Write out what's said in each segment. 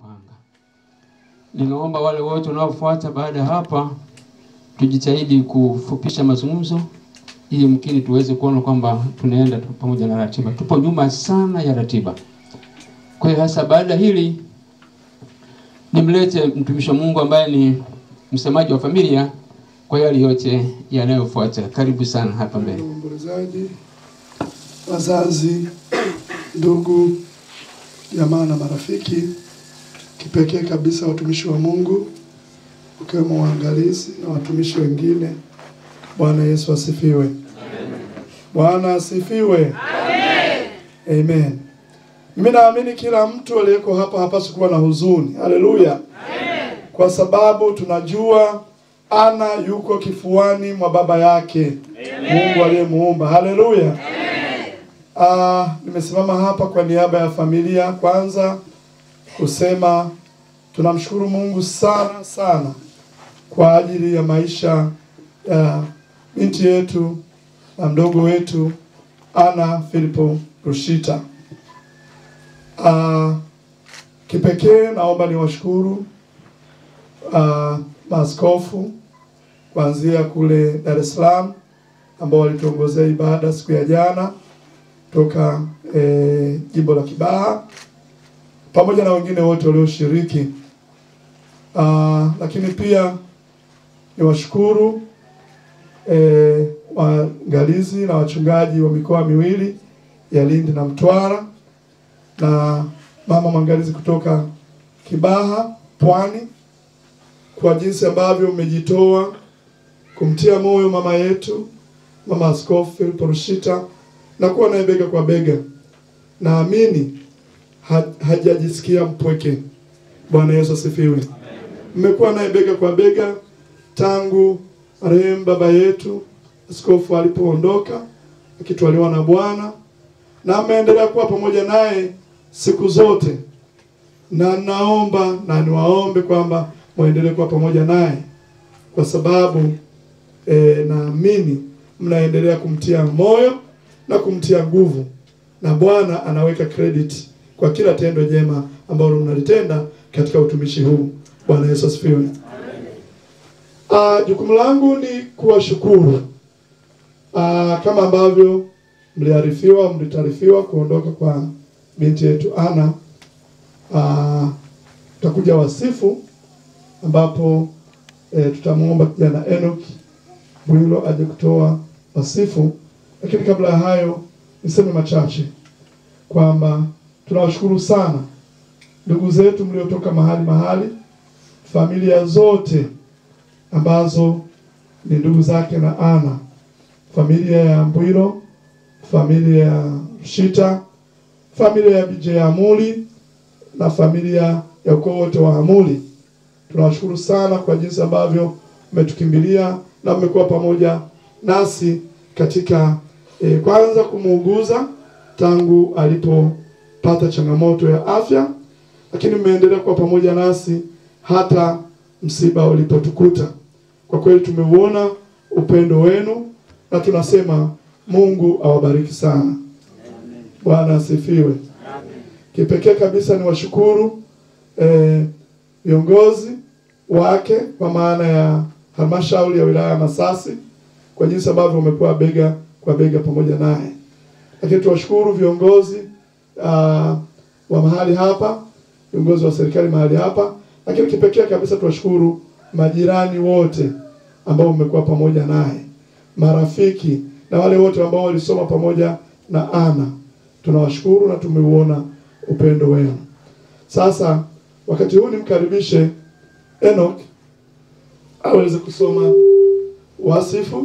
kupanga. Ninaomba wale wote wanaofuata baada ya hapa tujitahidi kufupisha mazungumzo ili mkini tuweze kuona kwamba tunaenda tu pamoja na ratiba. Tupo nyuma sana ya ratiba. Kwa hiyo hasa baada hili nimlete mtumishi wa Mungu ambaye ni msemaji wa familia kwa yale yote yanayofuata. Karibu sana hapa mbele. Waombolezaji, wazazi, ndugu, jamaa na marafiki, kipekee kabisa watumishi wa Mungu ukiwemo waangalizi na watumishi wengine. Bwana Yesu asifiwe. Bwana asifiwe. Amen. Mimi naamini kila mtu aliyeko hapa hapaswi kuwa na huzuni. Haleluya. Kwa sababu tunajua Ana yuko kifuani mwa baba yake Mungu aliyemuumba. Haleluya. Ah, nimesimama hapa kwa niaba ya familia kwanza kusema tunamshukuru Mungu sana sana kwa ajili ya maisha ya binti yetu na mdogo wetu Ana Filipo Rushita. Ah, kipekee naomba niwashukuru ah, maaskofu kuanzia kule Dar es Salaam ambao walituongozea ibada siku ya jana toka eh, jimbo la Kibaha pamoja na wengine wote walioshiriki. Ah, lakini pia niwashukuru eh, waangalizi na wachungaji wa mikoa miwili ya Lindi na Mtwara na mama mwangalizi kutoka Kibaha Pwani kwa jinsi ambavyo mmejitoa kumtia moyo mama yetu mama Askofu Philip Rushita na kuwa naye bega kwa bega. Naamini ha, hajajisikia mpweke. Bwana Yesu asifiwe. Mmekuwa naye bega kwa bega tangu marehemu baba yetu askofu alipoondoka akitwaliwa na Bwana, na ameendelea kuwa pamoja naye siku zote, na naomba na niwaombe kwamba muendelee kuwa pamoja naye kwa sababu e, naamini mnaendelea kumtia moyo na kumtia nguvu, na Bwana anaweka credit kwa kila tendo jema ambalo mnalitenda katika utumishi huu. Bwana Yesu asifiwe. Ah, jukumu langu ni kuwashukuru ah, kama ambavyo mliarifiwa, mlitaarifiwa kuondoka kwa binti yetu Ana. Ah, tutakuja wasifu ambapo eh, tutamuomba kijana Enoch Bwilo aje kutoa wasifu, lakini kabla ya hayo niseme machache kwamba tunawashukuru sana ndugu zetu mliotoka mahali mahali, familia zote ambazo ni ndugu zake na Ana, familia ya Mbwilo, familia ya Rushita, familia ya BJ Amuli na familia ya ukoo wote wa Amuli. Tunawashukuru sana kwa jinsi ambavyo mmetukimbilia na mmekuwa pamoja nasi katika eh, kwanza kumuuguza tangu alipopata changamoto ya afya, lakini mmeendelea kuwa pamoja nasi hata msiba ulipotukuta. Kwa kweli tumeuona upendo wenu na tunasema Mungu awabariki sana. Bwana asifiwe. Kipekee kabisa ni washukuru eh, viongozi wake kwa maana ya halmashauri ya wilaya ya Masasi kwa jinsi ambavyo umekuwa bega kwa bega pamoja naye, lakini tuwashukuru viongozi uh, wa mahali hapa, viongozi wa serikali mahali hapa, lakini kipekee kabisa tuwashukuru majirani wote ambao mmekuwa pamoja naye, marafiki na wale wote ambao walisoma pamoja na Ana, tunawashukuru na tumeuona upendo wenu. Sasa wakati huu nimkaribishe Enoch aweze kusoma wasifu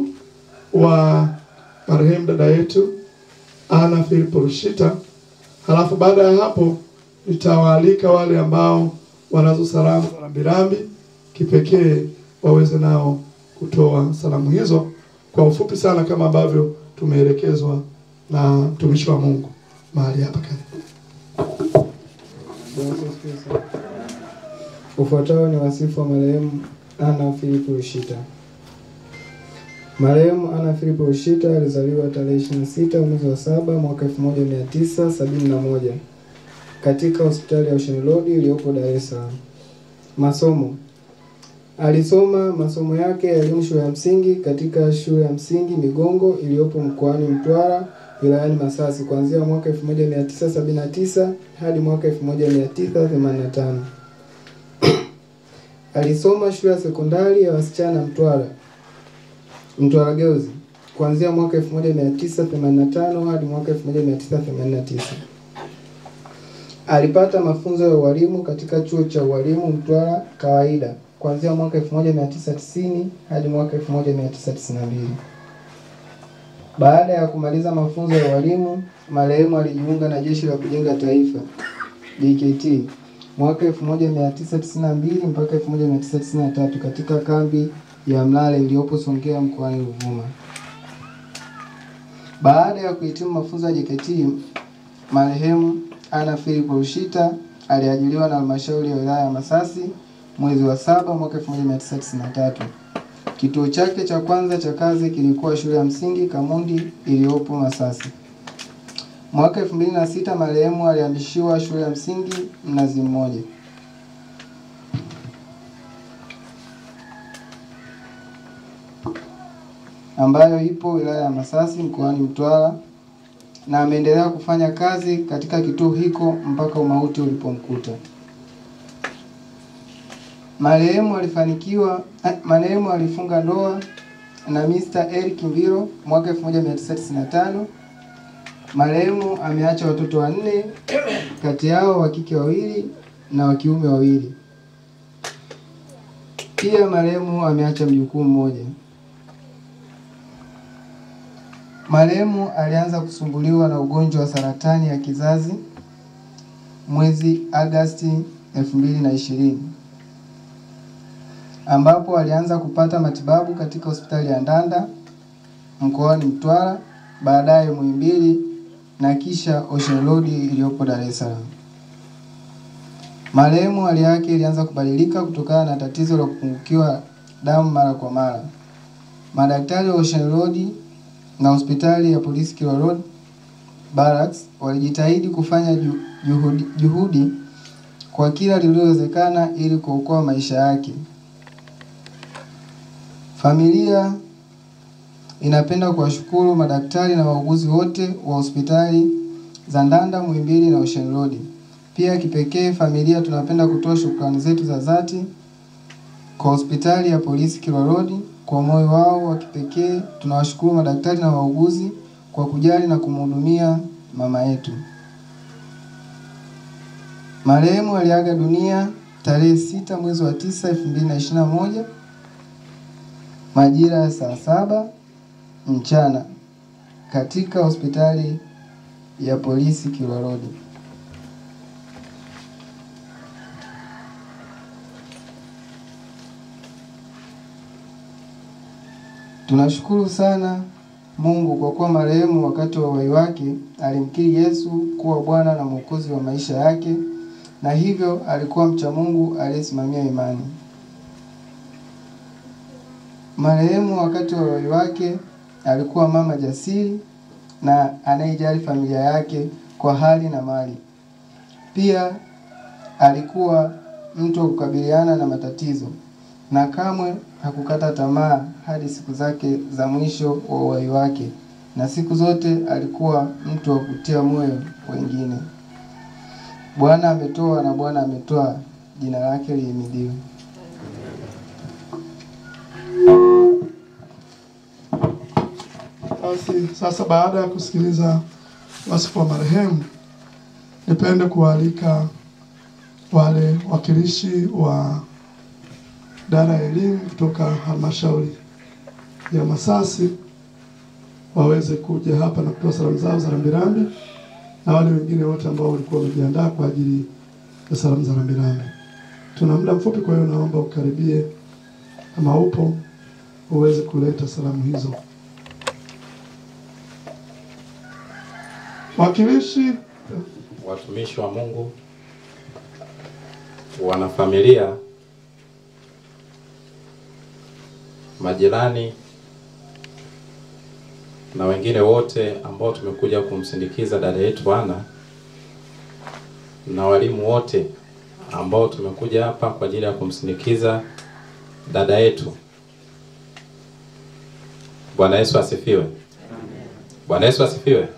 wa marehemu dada yetu Ana Filipo Rushita. Halafu baada ya hapo nitawaalika wale ambao wanazo salamu za rambirambi kipekee waweze nao kutoa salamu hizo kwa ufupi sana kama ambavyo tumeelekezwa na mtumishi wa Mungu mahali hapa. Karibu. Bwana Yesu asifiwe sana. Ufuatao ni wasifu wa marehemu Ana Filipo Rushita. Marehemu Ana Filipo Rushita alizaliwa tarehe 26 mwezi wa saba mwaka 1971 katika hospitali ya Ocean Road iliyopo Dar es Salaam. Masomo. Alisoma masomo yake ya elimu shule ya msingi katika shule ya msingi Migongo iliyopo mkoani Mtwara wilayani Masasi kuanzia mwaka 1979 hadi mwaka 1985. Alisoma shule ya sekondari ya wasichana Mtwara Mtwara Girls kuanzia mwaka 1985 hadi mwaka 1989. Alipata mafunzo ya ualimu katika chuo cha ualimu Mtwara kawaida kuanzia mwaka 1990 hadi mwaka 1992. Baada ya kumaliza mafunzo ya ualimu, marehemu alijiunga na Jeshi la Kujenga Taifa JKT mwaka 1992 mpaka 1993 katika kambi ya Mlale iliyopo Songea mkoani Ruvuma. Baada ya kuhitimu mafunzo ya JKT, marehemu Anna Philip Rushita aliajiliwa na halmashauri ya wilaya ya Masasi mwezi wa saba mwaka 1993. Kituo chake cha kwanza cha kazi kilikuwa shule ya msingi Kamundi iliyopo Masasi. Mwaka 2006 marehemu alihamishiwa shule ya msingi Mnazi Mmoja. ambayo ipo wilaya ya Masasi mkoani Mtwara na ameendelea kufanya kazi katika kituo hiko mpaka umauti ulipomkuta. Marehemu alifanikiwa eh, marehemu alifunga ndoa na Mr. Eric Mviro mwaka 1995. Marehemu ameacha watoto wanne, kati yao wa kike wawili na wa kiume wawili. Pia marehemu ameacha mjukuu mmoja. Marehemu alianza kusumbuliwa na ugonjwa wa saratani ya kizazi mwezi Agasti 2020 ambapo alianza kupata matibabu katika hospitali ya Ndanda mkoani Mtwara, baadaye Muhimbili na kisha Ocean Road iliyopo Dar es Salaam. Marehemu hali yake ilianza kubadilika kutokana na tatizo la kupungukiwa damu mara kwa mara. Madaktari wa Ocean Road na hospitali ya polisi Kilwa Road Barracks walijitahidi kufanya ju- juhudi, juhudi kwa kila lililowezekana ili kuokoa maisha yake. Familia inapenda kuwashukuru madaktari na wauguzi wote wa hospitali za Ndanda, Muhimbili na Ocean Road. Pia kipekee familia tunapenda kutoa shukrani zetu za dhati kwa hospitali ya polisi Kilwa Road kwa moyo wao wa kipekee. Tunawashukuru madaktari na wauguzi kwa kujali na kumhudumia mama yetu. Marehemu aliaga dunia tarehe sita mwezi wa tisa elfu mbili na ishirini na moja majira ya saa saba mchana katika hospitali ya polisi Kilwa Road. Tunashukuru sana Mungu kwa kuwa marehemu wakati wa uhai wake alimkiri Yesu kuwa Bwana na Mwokozi wa maisha yake na hivyo alikuwa mcha Mungu aliyesimamia imani. Marehemu wakati wa uhai wake alikuwa mama jasiri na anayejali familia yake kwa hali na mali. Pia alikuwa mtu wa kukabiliana na matatizo na kamwe hakukata tamaa hadi siku zake za mwisho wa uhai wake, na siku zote alikuwa mtu wa kutia moyo wengine. Bwana ametoa na Bwana ametoa, jina lake lihimidiwe. Basi sasa, baada ya kusikiliza wasifu wa marehemu, nipende kuwaalika wale wakilishi wa idara ya elimu kutoka halmashauri ya Masasi waweze kuja hapa na kutoa salamu zao za rambirambi, na wale wengine wote ambao walikuwa wamejiandaa kwa ajili ya salamu za rambirambi. Tuna muda mfupi, kwa hiyo naomba ukaribie, kama upo uweze kuleta salamu hizo. Wakilishi watumishi wa Mungu, wanafamilia, majirani na wengine wote ambao tumekuja kumsindikiza dada yetu Ana, na walimu wote ambao tumekuja hapa kwa ajili ya kumsindikiza dada yetu. Bwana Yesu asifiwe. Bwana Yesu asifiwe.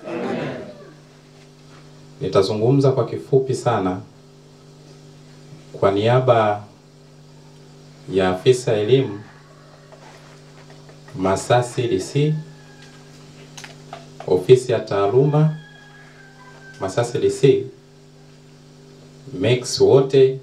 Nitazungumza kwa kifupi sana kwa niaba ya afisa elimu Masasi DC, ofisi ya taaluma Masasi DC, MECS wote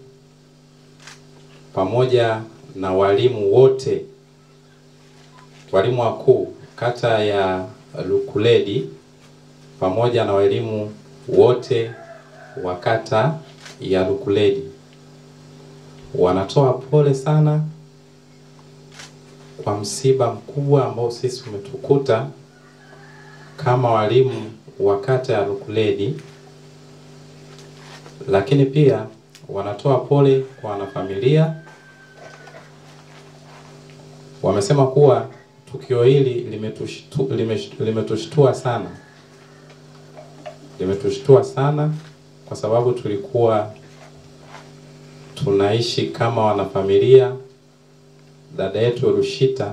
pamoja na walimu wote, walimu wakuu kata ya Lukuledi pamoja na walimu wote wa kata ya Lukuledi wanatoa pole sana kwa msiba mkubwa ambao sisi umetukuta kama walimu wa kata ya Lukuledi, lakini pia wanatoa pole kwa wanafamilia. Wamesema kuwa tukio hili limetushtu, limesh- limetushtua sana, limetushtua sana kwa sababu tulikuwa tunaishi kama wanafamilia. Dada yetu Rushita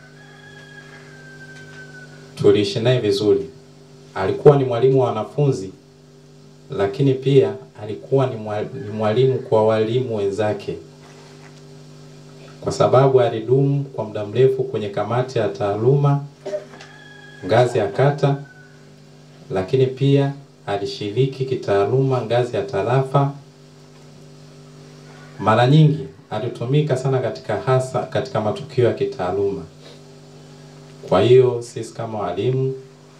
tuliishi naye vizuri, alikuwa ni mwalimu wa wanafunzi, lakini pia alikuwa ni mwa- ni mwalimu kwa walimu wenzake, kwa sababu alidumu kwa muda mrefu kwenye kamati ya taaluma ngazi ya kata, lakini pia alishiriki kitaaluma ngazi ya tarafa mara nyingi alitumika sana katika hasa katika matukio ya kitaaluma. Kwa hiyo sisi kama walimu,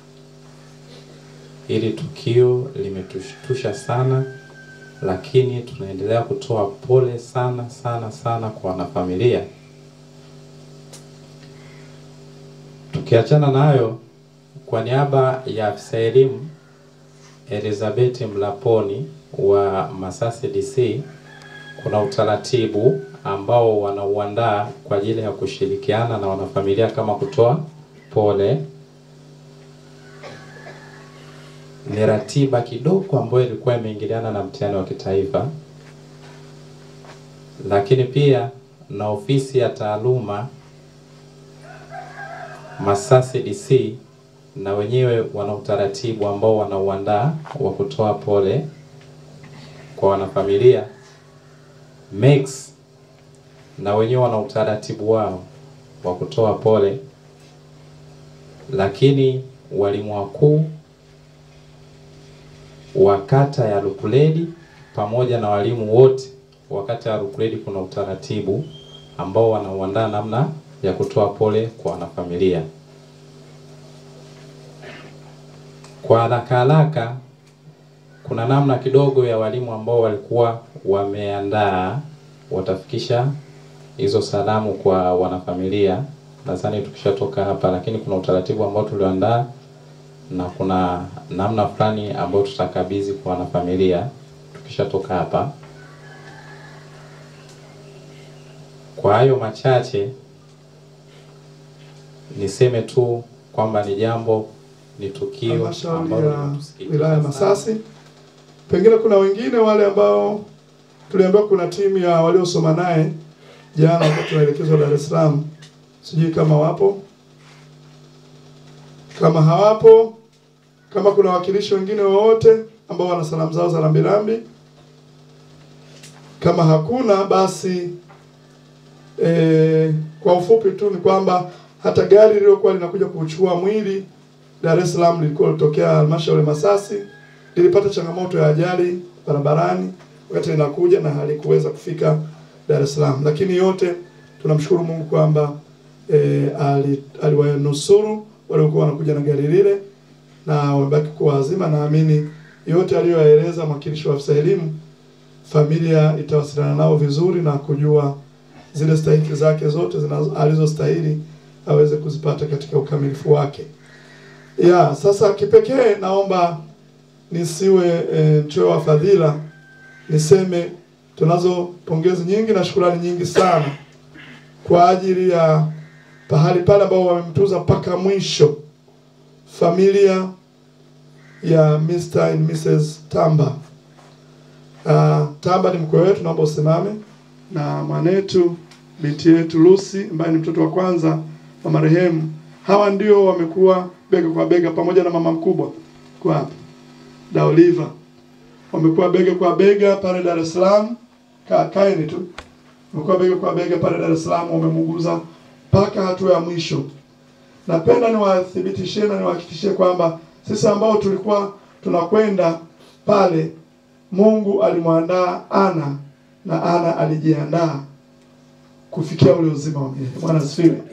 hili tukio limetushtusha sana, lakini tunaendelea kutoa pole sana sana sana kwa wanafamilia. Tukiachana nayo, kwa niaba ya afisa elimu Elizabeth Mlaponi wa Masasi DC kuna utaratibu ambao wanauandaa kwa ajili ya kushirikiana na wanafamilia kama kutoa pole. Ni ratiba kidogo ambayo ilikuwa imeingiliana na mtihani wa kitaifa, lakini pia na ofisi ya taaluma Masasi DC na wenyewe wana utaratibu ambao wanauandaa wa kutoa pole kwa wanafamilia. MECS na wenyewe wana utaratibu wao wa kutoa pole, lakini walimu wakuu wa kata ya Lukuledi pamoja na walimu wote wa kata ya Lukuledi kuna utaratibu ambao wanauandaa namna ya kutoa pole kwa wanafamilia. Kwa haraka haraka, kuna namna kidogo ya walimu ambao walikuwa wameandaa watafikisha hizo salamu kwa wanafamilia. Nadhani tukishatoka hapa, lakini kuna utaratibu ambao tulioandaa na kuna namna fulani ambayo tutakabidhi kwa wanafamilia tukishatoka hapa. Kwa hayo machache, niseme tu kwamba ni jambo, ni tukio halmashauri ambalo ya limetusikitisha wilaya ya sana. Masasi. Pengine kuna wengine wale ambao tuliambiwa kuna timu ya waliosoma naye jana wakati tunaelekezwa Dar es Salaam, sijui kama wapo. Kama hawapo, kama kuna wakilishi wengine wowote ambao wana salamu zao za rambirambi. Kama hakuna basi e, kwa ufupi tu ni kwamba hata gari lililokuwa linakuja kuchukua mwili Dar es Salaam lilikuwa litokea halmashauri ya Masasi, lilipata changamoto ya ajali barabarani wakati linakuja na halikuweza kufika Dar es Salaam, lakini yote tunamshukuru Mungu kwamba e, ali- aliwanusuru waliokuwa wanakuja na gari lile na wamebaki kuwa wazima. Naamini yote aliyoyaeleza mwakilishi wa afisa elimu, familia itawasiliana nao vizuri na kujua zile stahiki zake zote zinazo- alizostahili aweze kuzipata katika ukamilifu wake. Ya, sasa kipekee naomba nisiwe e, mchoyo wa fadhila, niseme tunazo pongezi nyingi na shukrani nyingi sana kwa ajili ya pahali pale ambao wamemtuza mpaka mwisho familia ya Mr. and Mrs. Tamba. Uh, Taba ni mkwe wetu, naomba usimame, na mwanetu binti yetu Lucy ambaye ni mtoto wa kwanza wa marehemu. Hawa ndio wamekuwa bega kwa bega pamoja na mama mkubwa kwa hapa da Oliva, wamekuwa bega kwa bega pale Dar es Salaam. Ka, kaeni tu, wamekuwa bega kwa bega pale Dar es Salaam, wamemuguza mpaka hatua ya mwisho. Napenda niwathibitishie na niwahakikishie kwamba sisi ambao tulikuwa tunakwenda pale, Mungu alimwandaa Ana na Ana alijiandaa kufikia ule uzima wa milele. Bwana asifiwe.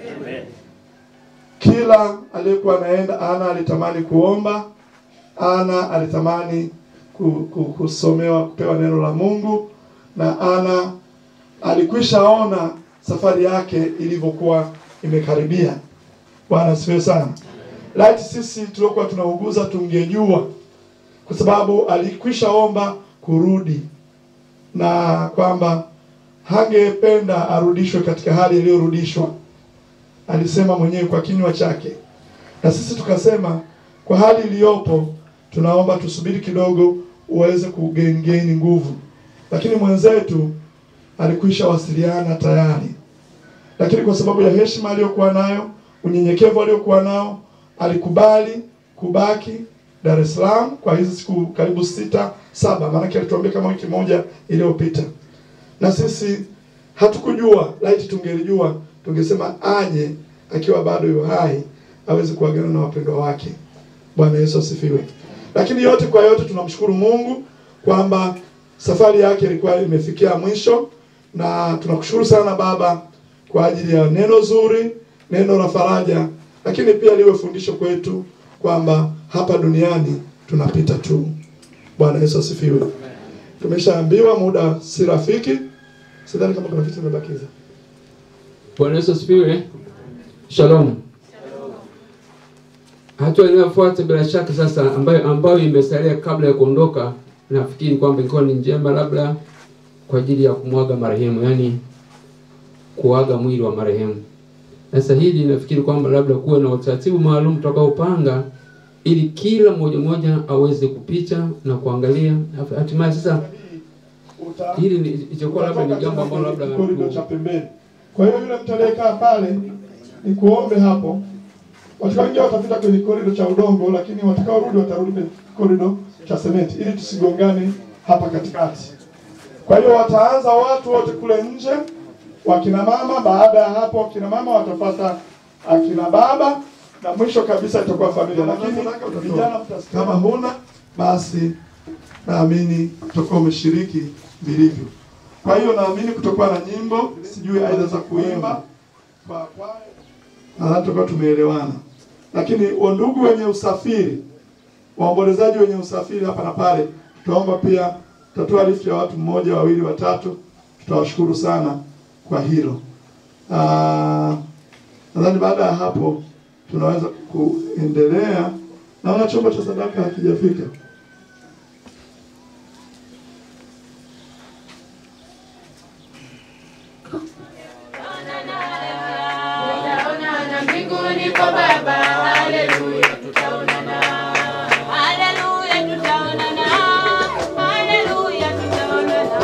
Kila aliyekuwa anaenda, Ana alitamani kuomba, Ana alitamani ku- ku- kusomewa, kupewa neno la Mungu, na Ana alikwisha ona safari yake ilivyokuwa imekaribia. Bwana asifiwe sana. Laiti sisi tuliokuwa tunauguza tungejua, kwa sababu alikwisha omba kurudi na kwamba hangependa arudishwe katika hali iliyorudishwa. Alisema mwenyewe kwa kinywa chake, na sisi tukasema kwa hali iliyopo, tunaomba tusubiri kidogo uweze kugengeni nguvu, lakini mwenzetu alikwisha wasiliana tayari, lakini kwa sababu ya heshima aliyokuwa nayo, unyenyekevu aliokuwa nao, alikubali kubaki Dar es Salaam kwa hizi siku karibu sita saba, maanake alituambia kama wiki moja iliyopita, na sisi hatukujua. Laiti tungelijua tungesema aje akiwa bado yu hai aweze kuagana na wapendwa wake. Bwana Yesu asifiwe. Lakini yote kwa yote, tunamshukuru Mungu kwamba safari yake ilikuwa imefikia mwisho, na tunakushukuru sana Baba kwa ajili ya neno zuri, neno la faraja, lakini pia liwe fundisho kwetu kwamba hapa duniani tunapita tu. Bwana Yesu asifiwe. Tumeshaambiwa muda si rafiki, sidhani kama kuna vitu vimebakiza. Bwana Yesu asifiwe. Shalom. Hatua inayofuata bila shaka sasa, ambayo ambayo imesalia kabla ya kuondoka, nafikiri kwamba ilikuwa ni njema, labda kwa ajili ya kumwaga marehemu, yaani kuaga mwili wa marehemu. Sasa hili nafikiri kwamba labda kuwe na utaratibu maalum tutakaopanga ili kila mmoja mmoja aweze kupita na kuangalia hatimaye sasa Uta- hili ni- itakuwa labda ni jambo ambalo labda korido cha pembeni. Kwa hiyo yule mtu aliyekaa pale, ni kuombe hapo, watu wengi watapita kwenye korido cha udongo, lakini watakaorudi watarudi kwenye korido cha sementi, ili tusigongane hapa katikati. Kwa hiyo wataanza watu wote kule nje, wakina mama. Baada ya hapo, wakina mama watafata akina baba, na mwisho kabisa itakuwa familia. Lakini vijana, mtasikia. kama huna basi naamini utakuwa umeshiriki vilivyo. Kwa hiyo naamini kutokuwa na nyimbo, sijui aidha za kuimba kwa kwaya, nadhani tutakuwa tumeelewana. Lakini wandugu wenye usafiri, waombolezaji wenye usafiri hapa na pale, tutaomba pia, tutatoa lift ya watu mmoja, wawili, watatu. Tutawashukuru sana kwa hilo. Ah, nadhani baada ya hapo tunaweza kuendelea. Naona chombo cha sadaka hakijafika. Tutaonana mbinguni kwa Baba, haleluya, tutaonana. Haleluya, tutaonana. Haleluya, tutaonana.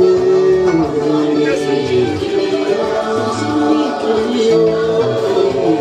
Thank you.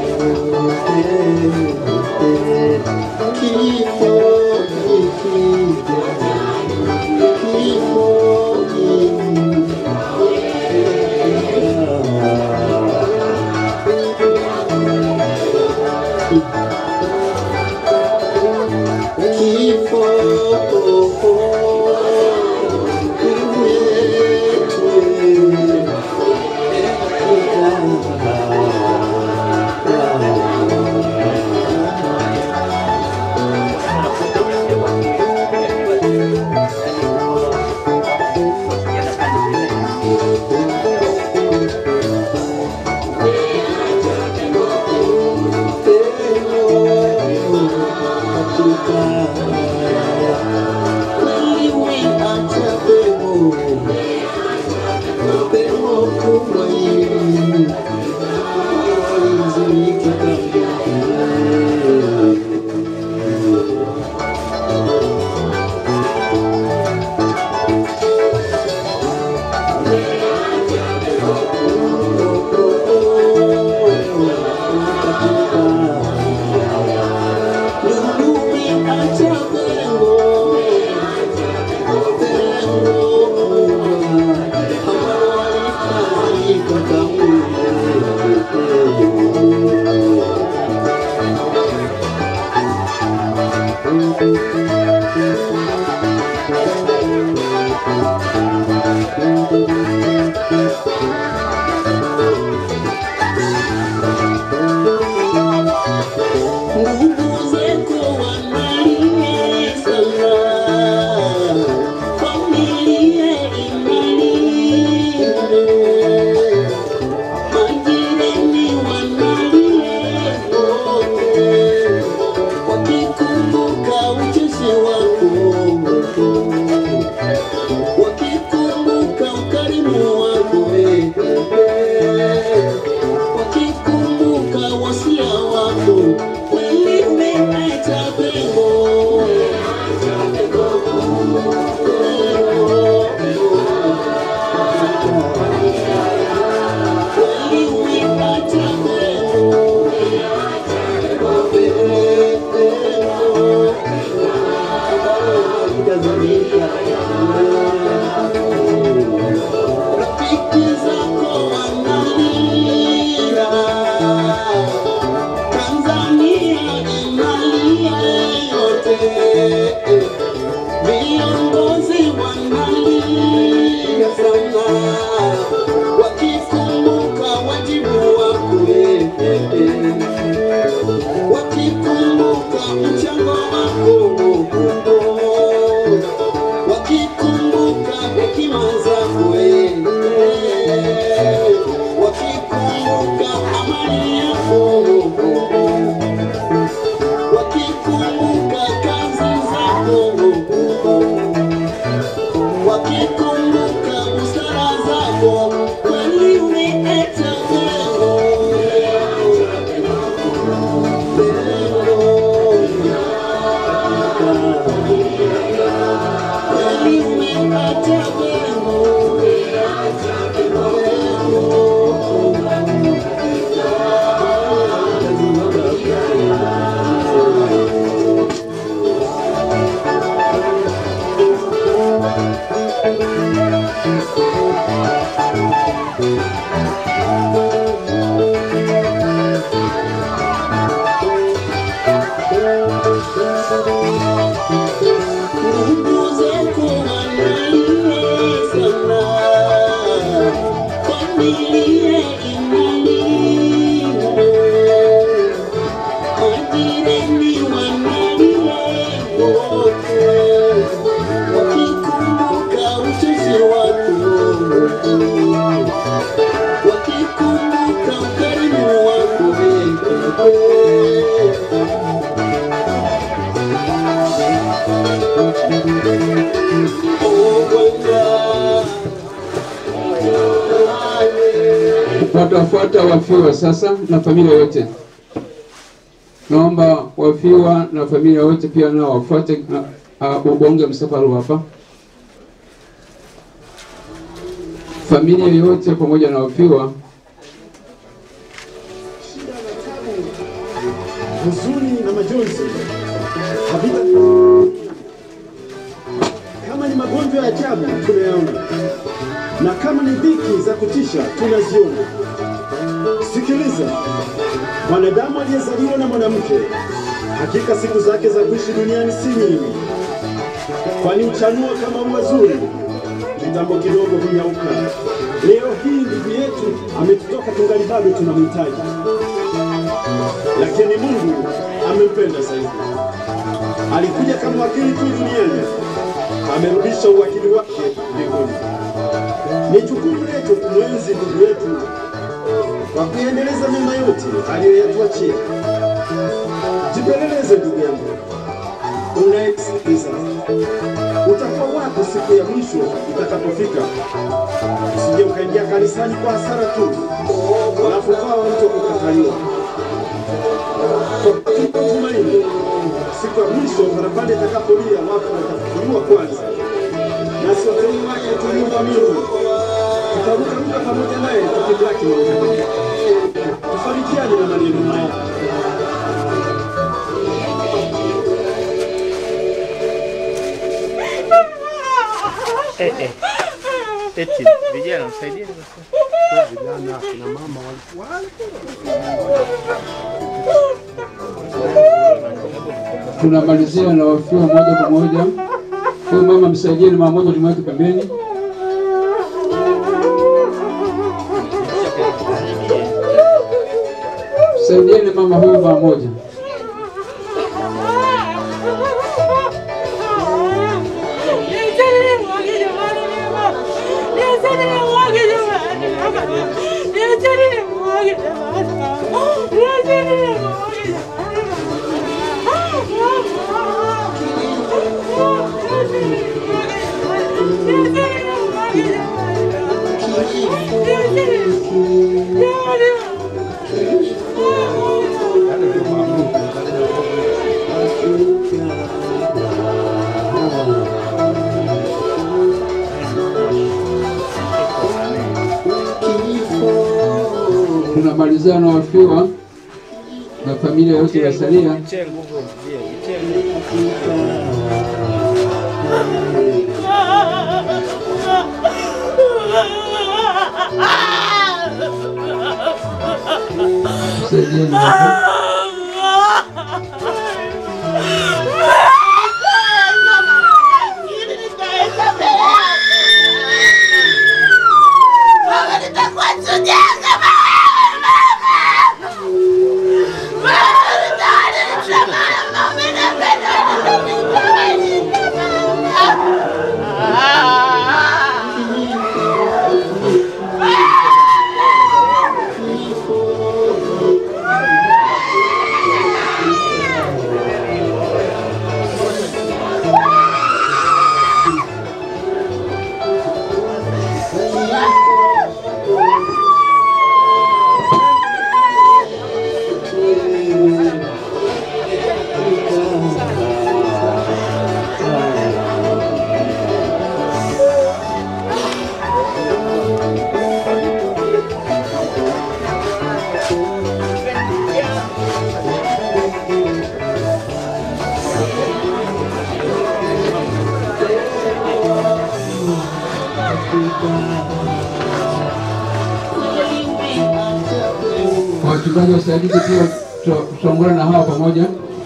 Watafuata wafiwa sasa na familia yote. Naomba wafiwa na familia yote pia nao wafuate uh, ubonge msafara hapa. Familia yote pamoja na wafiwa huzuni na majonzi havita kama ni magonjwa ya ajabu tunayaona, na kama ni dhiki za kutisha tunaziona. Sikiliza, mwanadamu aliyezaliwa na mwanamke, hakika siku zake za kuishi duniani si nyingi, kwani uchanua kama ua zuri, kitambo kidogo hunyauka. Leo hii ndugu yetu ametutoka, tungali bado tunamhitaji lakini Mungu amempenda zaidi. Alikuja kama wakili tu duniani, amerudisha uwakili wake mbinguni. Ni jukumu letu kumwenzi ndugu yetu kwa kuendeleza mema yote aliyoyatuachia. Jipeleleze ndugu yangu, unayesikiliza, utakuwa wapi siku ya mwisho itakapofika? Usije ukaingia kanisani kwa hasara tu, alafu ukawa mtu wa kukataliwa tumaini siku ya mwisho parapanda itakapolia, watu watafufuliwa kwanza, nasi wateule wake tuliomwamini tutarukaruka pamoja naye tukimlaki mautani. Tufarijiane na maneno haya. Eh, eh. Eti vijana msaidie Vijana, kina mama wale tunamalizia na wafiwa moja kwa moja. Huyu mama msaidieni mara moja, tumweke pembeni. Saidieni mama huyu mara moja. Tunamalizia na wafiwa na familia yote iliyosalia. Jitie nguvu, jitie nguvu. Saidieni hapo. Wachungaji wasaidizi pia tuta- tutaungana na hawa pamoja.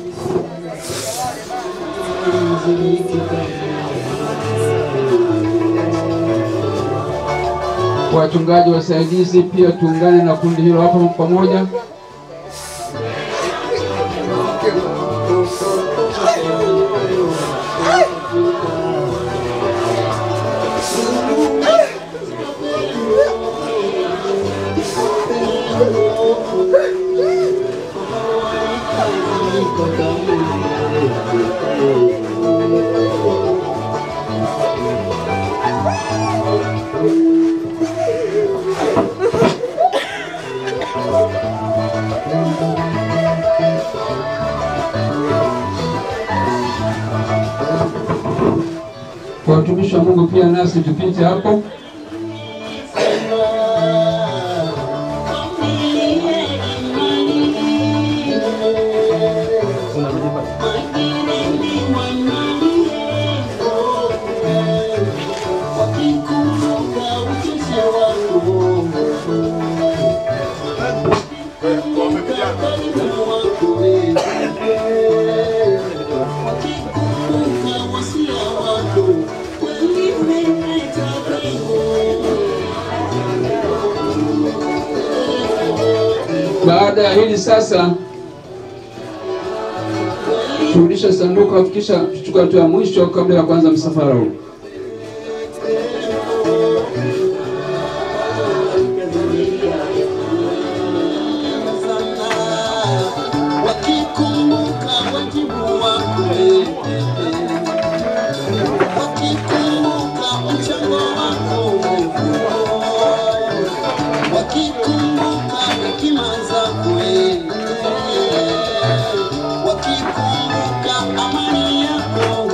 Wachungaji wasaidizi pia tuungane na kundi hilo hapa pamoja. ongea nasi tupite hapo. Baada ya hili sasa, turudisha sanduku, afikisha tuchukue hatua ya mwisho kabla ya kuanza msafara huu. wakikumbuka wajibu wako wakikumbuka mchango wako wakikumbuka hekima zako wakikumbuka amani yako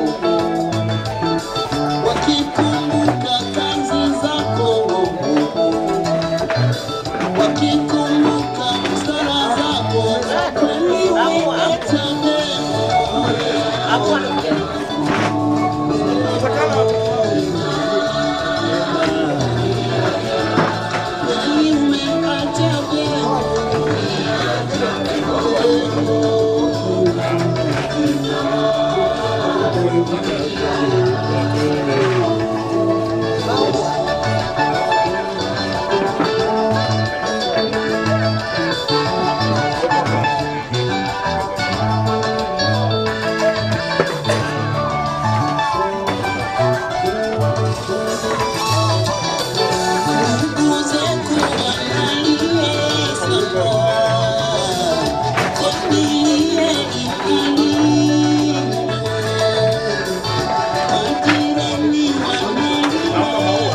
wakikumbuka kazi zako wakikumbuka sala zako kweli umetendea kweli umetendea ndugu zetu wanalie sana kwambie imani majirani wanalia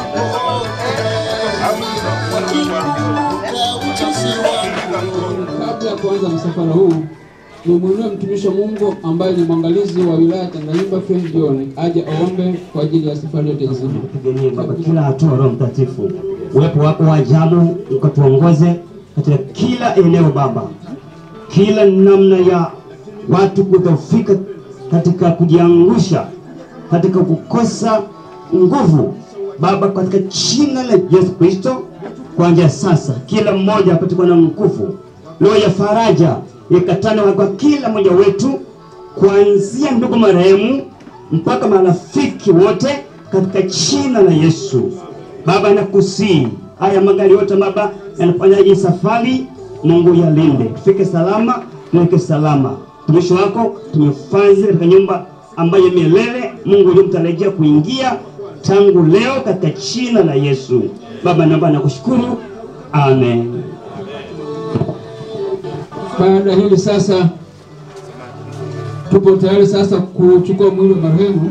wakikumbuka ujuzi wako Kabla ya kuanza msafara huu, nimwinue mtumishi wa Mungu ambaye ni mwangalizi wa wilaya ya Tanganyika, Frank John, aje aombe kwa ajili ya safari yote nzima. tupiganie Baba kila hatua, Roho Mtakatifu, uwepo wako wa ajabu ukatuongoze katika kila eneo Baba, kila namna ya watu kudhoofika katika kujiangusha, katika kukosa nguvu Baba, katika jina la Yesu Kristo, kuanzia sasa kila mmoja apate kuwa na nguvu, roho ya faraja ikatane kwa kila mmoja wetu, kuanzia ndugu marehemu mpaka marafiki wote katika jina la Yesu. Baba, nakusii haya magari yote Baba yanafanya hii safari, Mungu yalinde, tufike salama, tuweke salama. Mtumishi wako tumefazi katika nyumba ambayo milele, Mungu ulimtarajia kuingia tangu leo katika jina la Yesu. Baba, naomba nakushukuru, amen. Baada ya hili sasa, tupo tayari sasa kuchukua mwili wa marehemu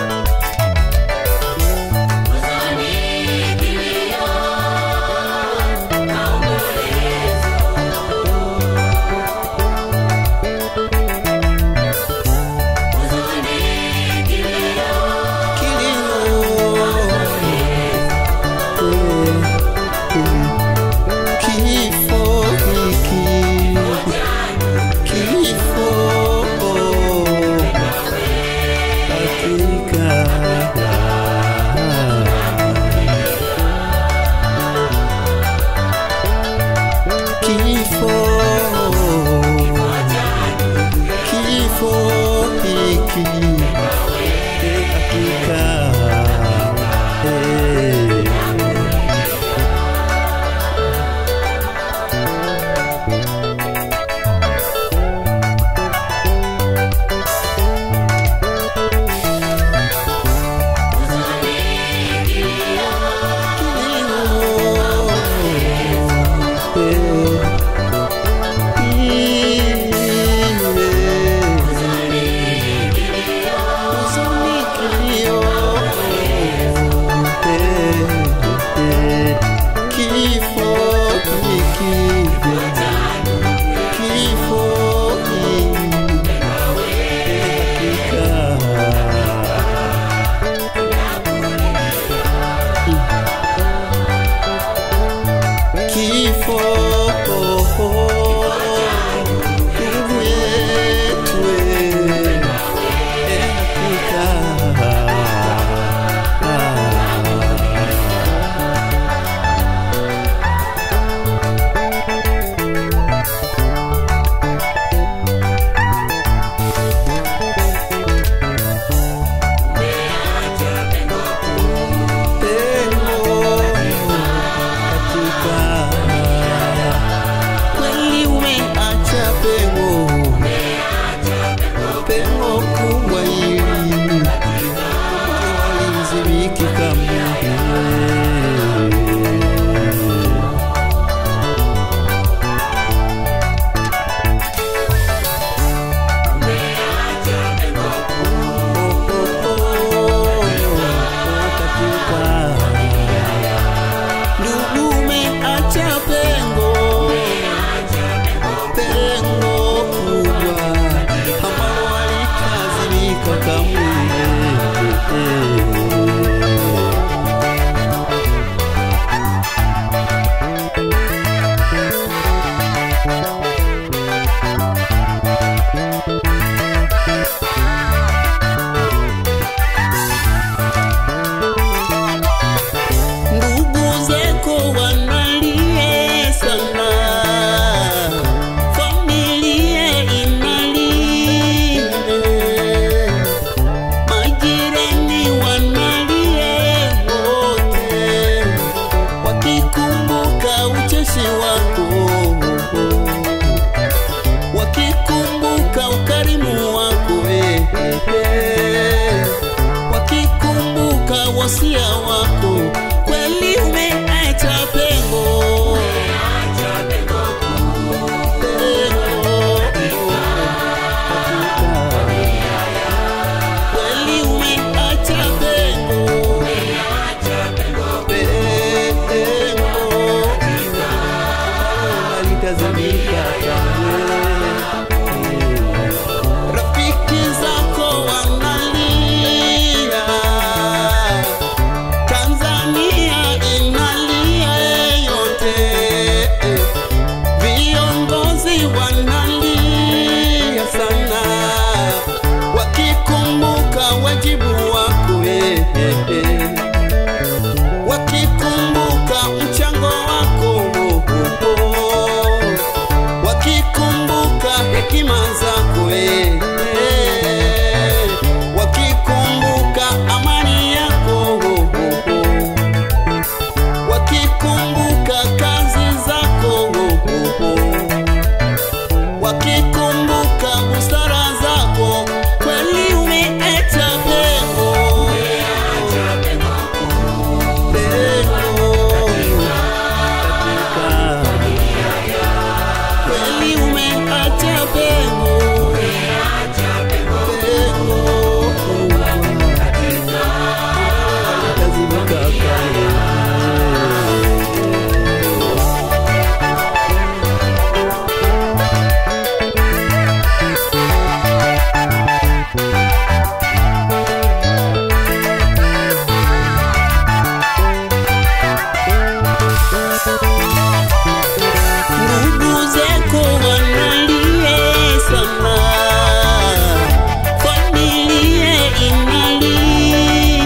Kilio kamwe. Ndugu zako wanalia sana, familia inalia, majirani wanalia wote, wakikumbuka ucheshi wako, wakikumbuka ukarimu wako eh, eh, eh wakikumbuka wasia wako, kweli umeacha pengo. Kweli umeacha pengo. Pengo. Halitazamika kamwe. Rafiki zako wanalia, Tanzania inalia yote, viongozi wanalia sana, wakikumbuka wajibu wako eh, eh, eh. wakikumbuka mchango wako oh, oh, oh wakikumbuka hekima zako eh, eh, wakikumbuka amani yako oh, oh, oh. wakikumbuka kazi zako oh, oh, oh. wakikumbuka busara zako kweli umeacha pengo kweli umeacha pengo Halitazamika kamwe. ndugu zako wanalia sana, familia inalia,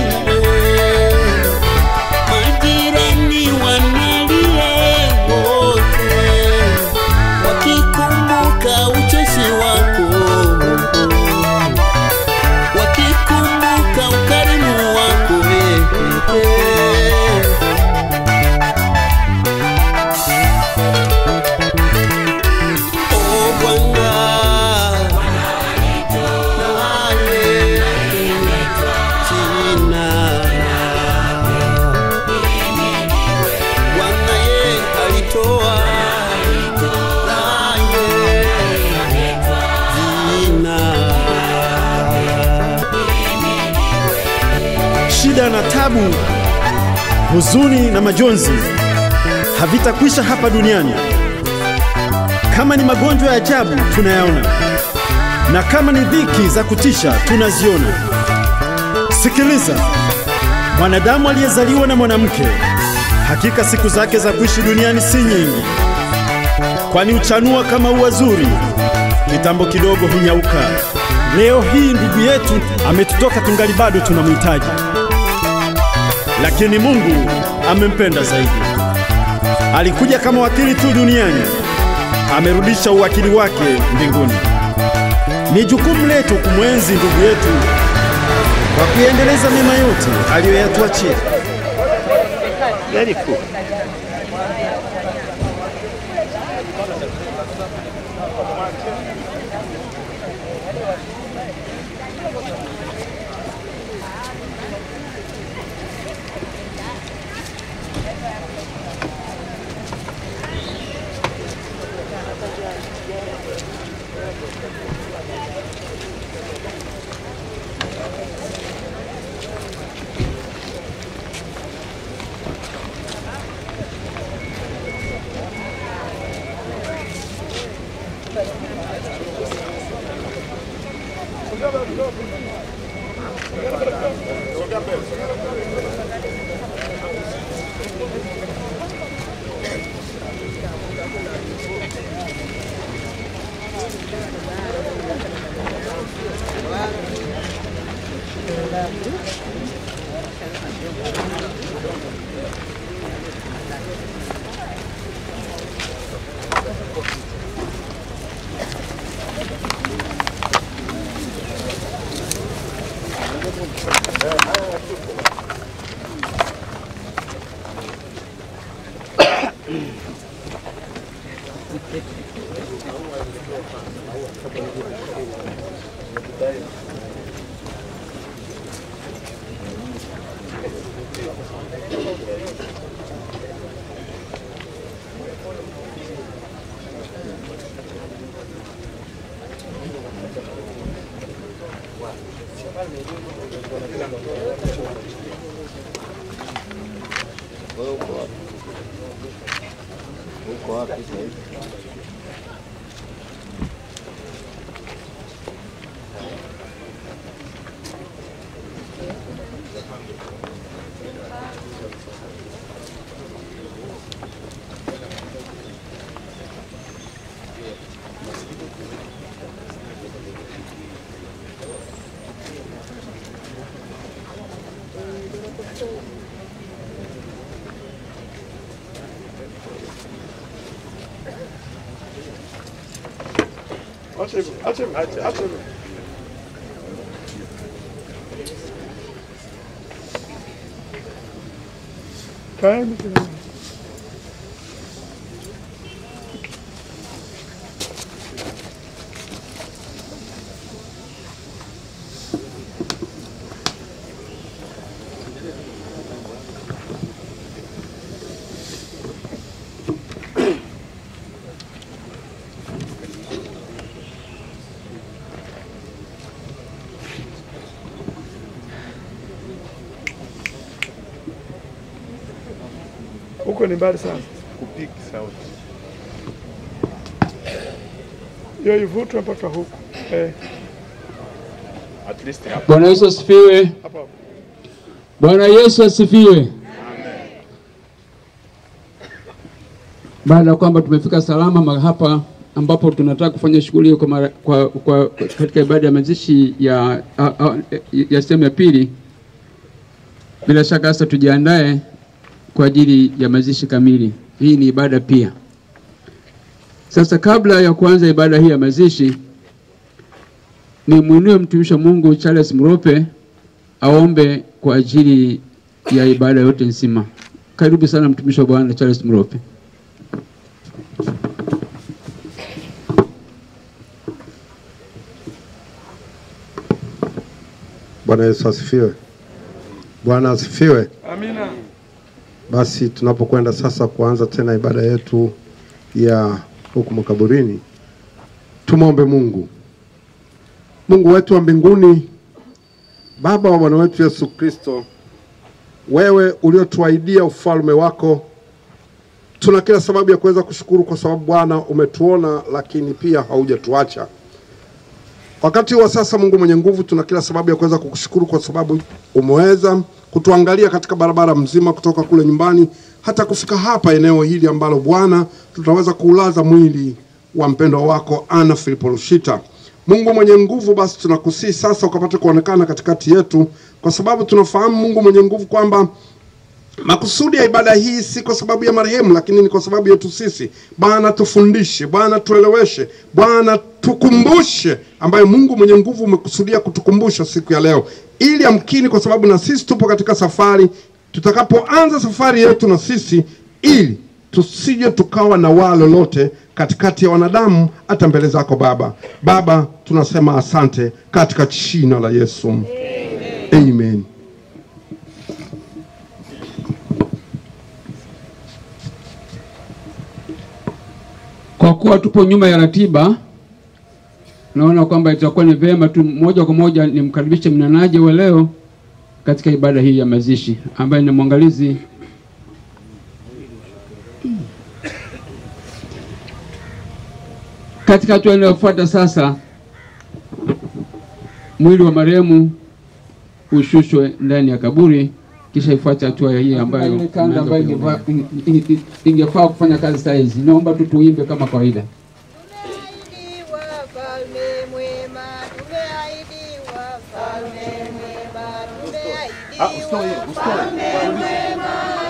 majirani wanalia wote, wakikumbuka ucheshi wako, wakikumbuka ukarimu wako eh, eh, eh. Oh Bwana, naye jina Bwana ye alitoa naye jina Shida na tabu, huzuni na majonzi havitakwisha hapa duniani. Kama ni magonjwa ya ajabu tunayaona, na kama ni dhiki za kutisha tunaziona. Sikiliza, mwanadamu aliyezaliwa na mwanamke, hakika siku zake za kuishi duniani si nyingi, kwani uchanua kama ua zuri, kitambo kidogo hunyauka. Leo hii ndugu yetu ametutoka tungali bado tunamhitaji, lakini Mungu amempenda zaidi. Alikuja kama wakili tu duniani, amerudisha uwakili wake mbinguni. Ni jukumu letu kumwenzi ndugu yetu kwa kuendeleza mema yote aliyoyatuachia. Gari kuu. Acha hivyo, acha hivyo, acha acha hivyo. Kaeni kidogo. Huko ni mbali sana. kupiki sauti. Hiyo ivutwe mpaka huku. Eh, At least hapa. Bwana Yesu asifiwe. hapo hapo. Bwana Yesu asifiwe. Baada ya kwamba tumefika salama mahali hapa ambapo tunataka kufanya shughuli hiyo kwa, mara- kwa, kwa katika ibada ya mazishi ya, a, a, ya sehemu ya pili, bila shaka sasa tujiandae kwa ajili ya mazishi kamili. Hii ni ibada pia. Sasa kabla ya kuanza ibada hii ya mazishi, nimwinue mtumishi wa Mungu Charles Mrope aombe kwa ajili ya ibada yote nzima. Karibu sana mtumishi wa Bwana Charles Mrope. Bwana Yesu asifiwe. Bwana asifiwe. Amina. Basi tunapokwenda sasa kuanza tena ibada yetu ya huku makaburini, tumwombe Mungu. Mungu wetu wa mbinguni, Baba wa Bwana wetu Yesu Kristo, wewe uliotuahidia ufalme wako, tuna kila sababu ya kuweza kushukuru kwa sababu Bwana umetuona, lakini pia haujatuacha. Wakati wa sasa, Mungu mwenye nguvu, tuna kila sababu ya kuweza kukushukuru kwa sababu umeweza kutuangalia katika barabara mzima kutoka kule nyumbani hata kufika hapa eneo hili ambalo Bwana tutaweza kuulaza mwili wa mpendwa wako Ana Filipo Lushita. Mungu mwenye nguvu, basi tunakusii sasa ukapate kuonekana katikati yetu, kwa sababu tunafahamu Mungu mwenye nguvu kwamba Makusudi ya ibada hii si kwa sababu ya marehemu, lakini ni kwa sababu yetu sisi. Bwana tufundishe, Bwana tueleweshe, Bwana tukumbushe, ambayo Mungu mwenye nguvu umekusudia kutukumbusha siku ya leo, ili amkini, kwa sababu na sisi tupo katika safari, tutakapoanza safari yetu na sisi, ili tusije tukawa na waa lolote katikati ya wanadamu, hata mbele zako Baba. Baba, tunasema asante katika jina la Yesu, amen, amen. Kwa kuwa tupo nyuma ya ratiba, naona kwamba itakuwa ni vyema tu moja kwa moja nimkaribishe mnenaji wa leo katika ibada hii ya mazishi ambaye ni mwangalizi katika hatua inayofuata sasa, mwili wa marehemu ushushwe ndani ya kaburi, kisha ifuate hatua hii ambayo ile kanda ambayo ingefaa inge- ingefaa kufanya kazi saa hizi. Naomba tu tuimbe kama kawaida. Ah, usitoe, usitoe.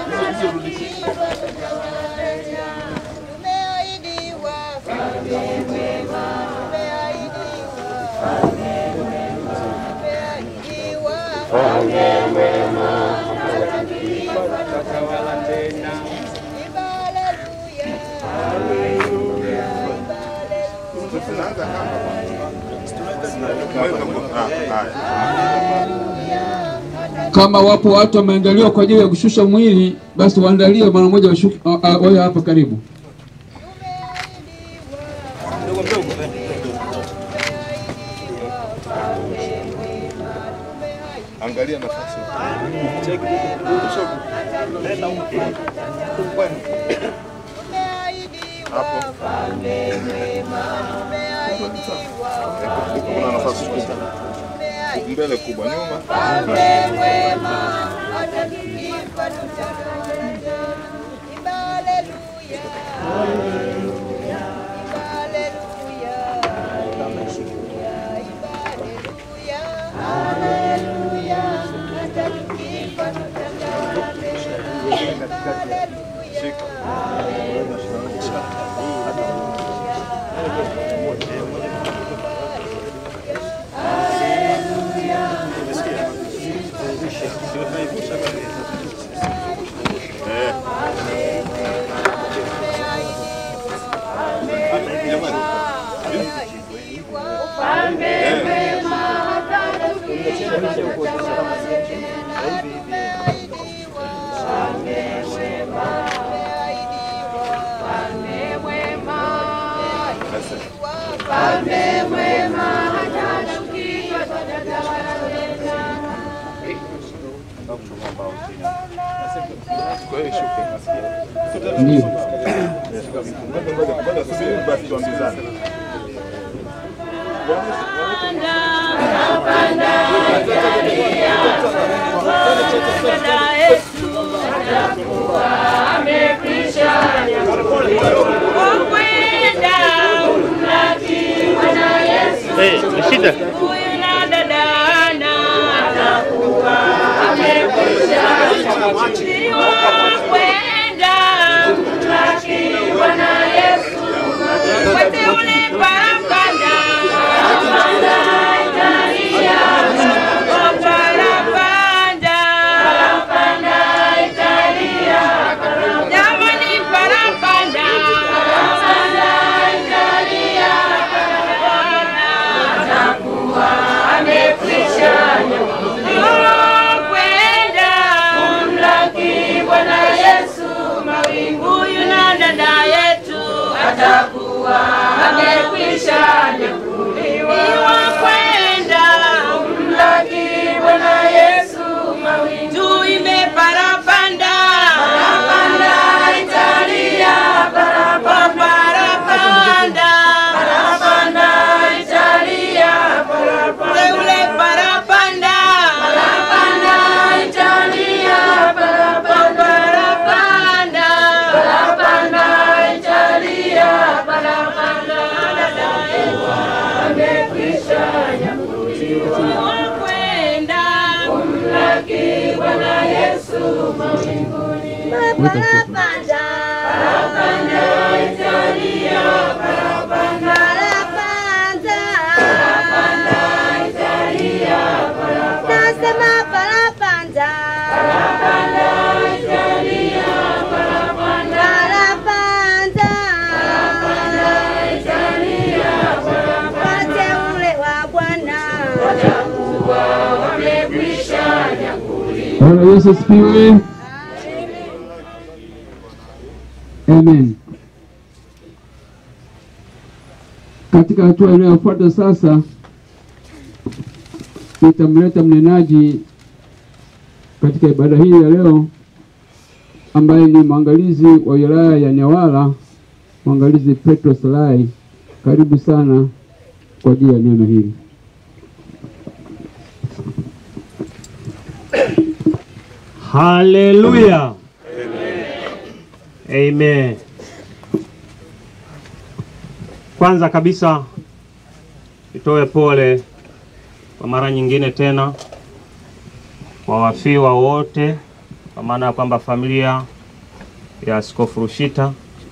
Kama wapo watu wameandaliwa kwa ajili ya kushusha mwili, basi waandalie mara moja washuke- a- a- wawe hapa karibu. Angalia nafasi. Hapo. Kuna nafasi kubwa. Mbele kubwa, nyuma. Kwa hiyo shuke. Ndio. Ngoja, ngoja, ngoja, subiri basi tuambizane. Eh, ni shida. atakuwa amekwisha nyakuliwa kwenda kumlaki Bwana Yesu mawingu tuime parapanda parapanda Italia parapanda parapanda parapanda Italia parapanda ule parapanda parapanda Italia parapanda parapanda parapanda Italia parapanda amekwisha nyakuliwa kwenda kumlaki Bwana Yesu mawinguni parapanda parapanda Italia parapanda parapanda parapanda Italia parapanda nasema parapanda parapanda Italia parapanda parapanda parapanda Italia parapanda wateule wa Bwana watakuwa wamekwisha nyakuliwa Bwana Yesu asifiwe. Amen. Katika hatua inayofuata sasa, nitamleta mnenaji katika ibada hii ya leo, ambaye ni mwangalizi wa wilaya ya Newala, mwangalizi Petro Salai. Karibu sana kwa ajili ya neno hili. Haleluya. Amen. Kwanza kabisa nitoe pole kwa mara nyingine tena kwa wafiwa wote, kwa maana ya kwamba familia ya Askofu Rushita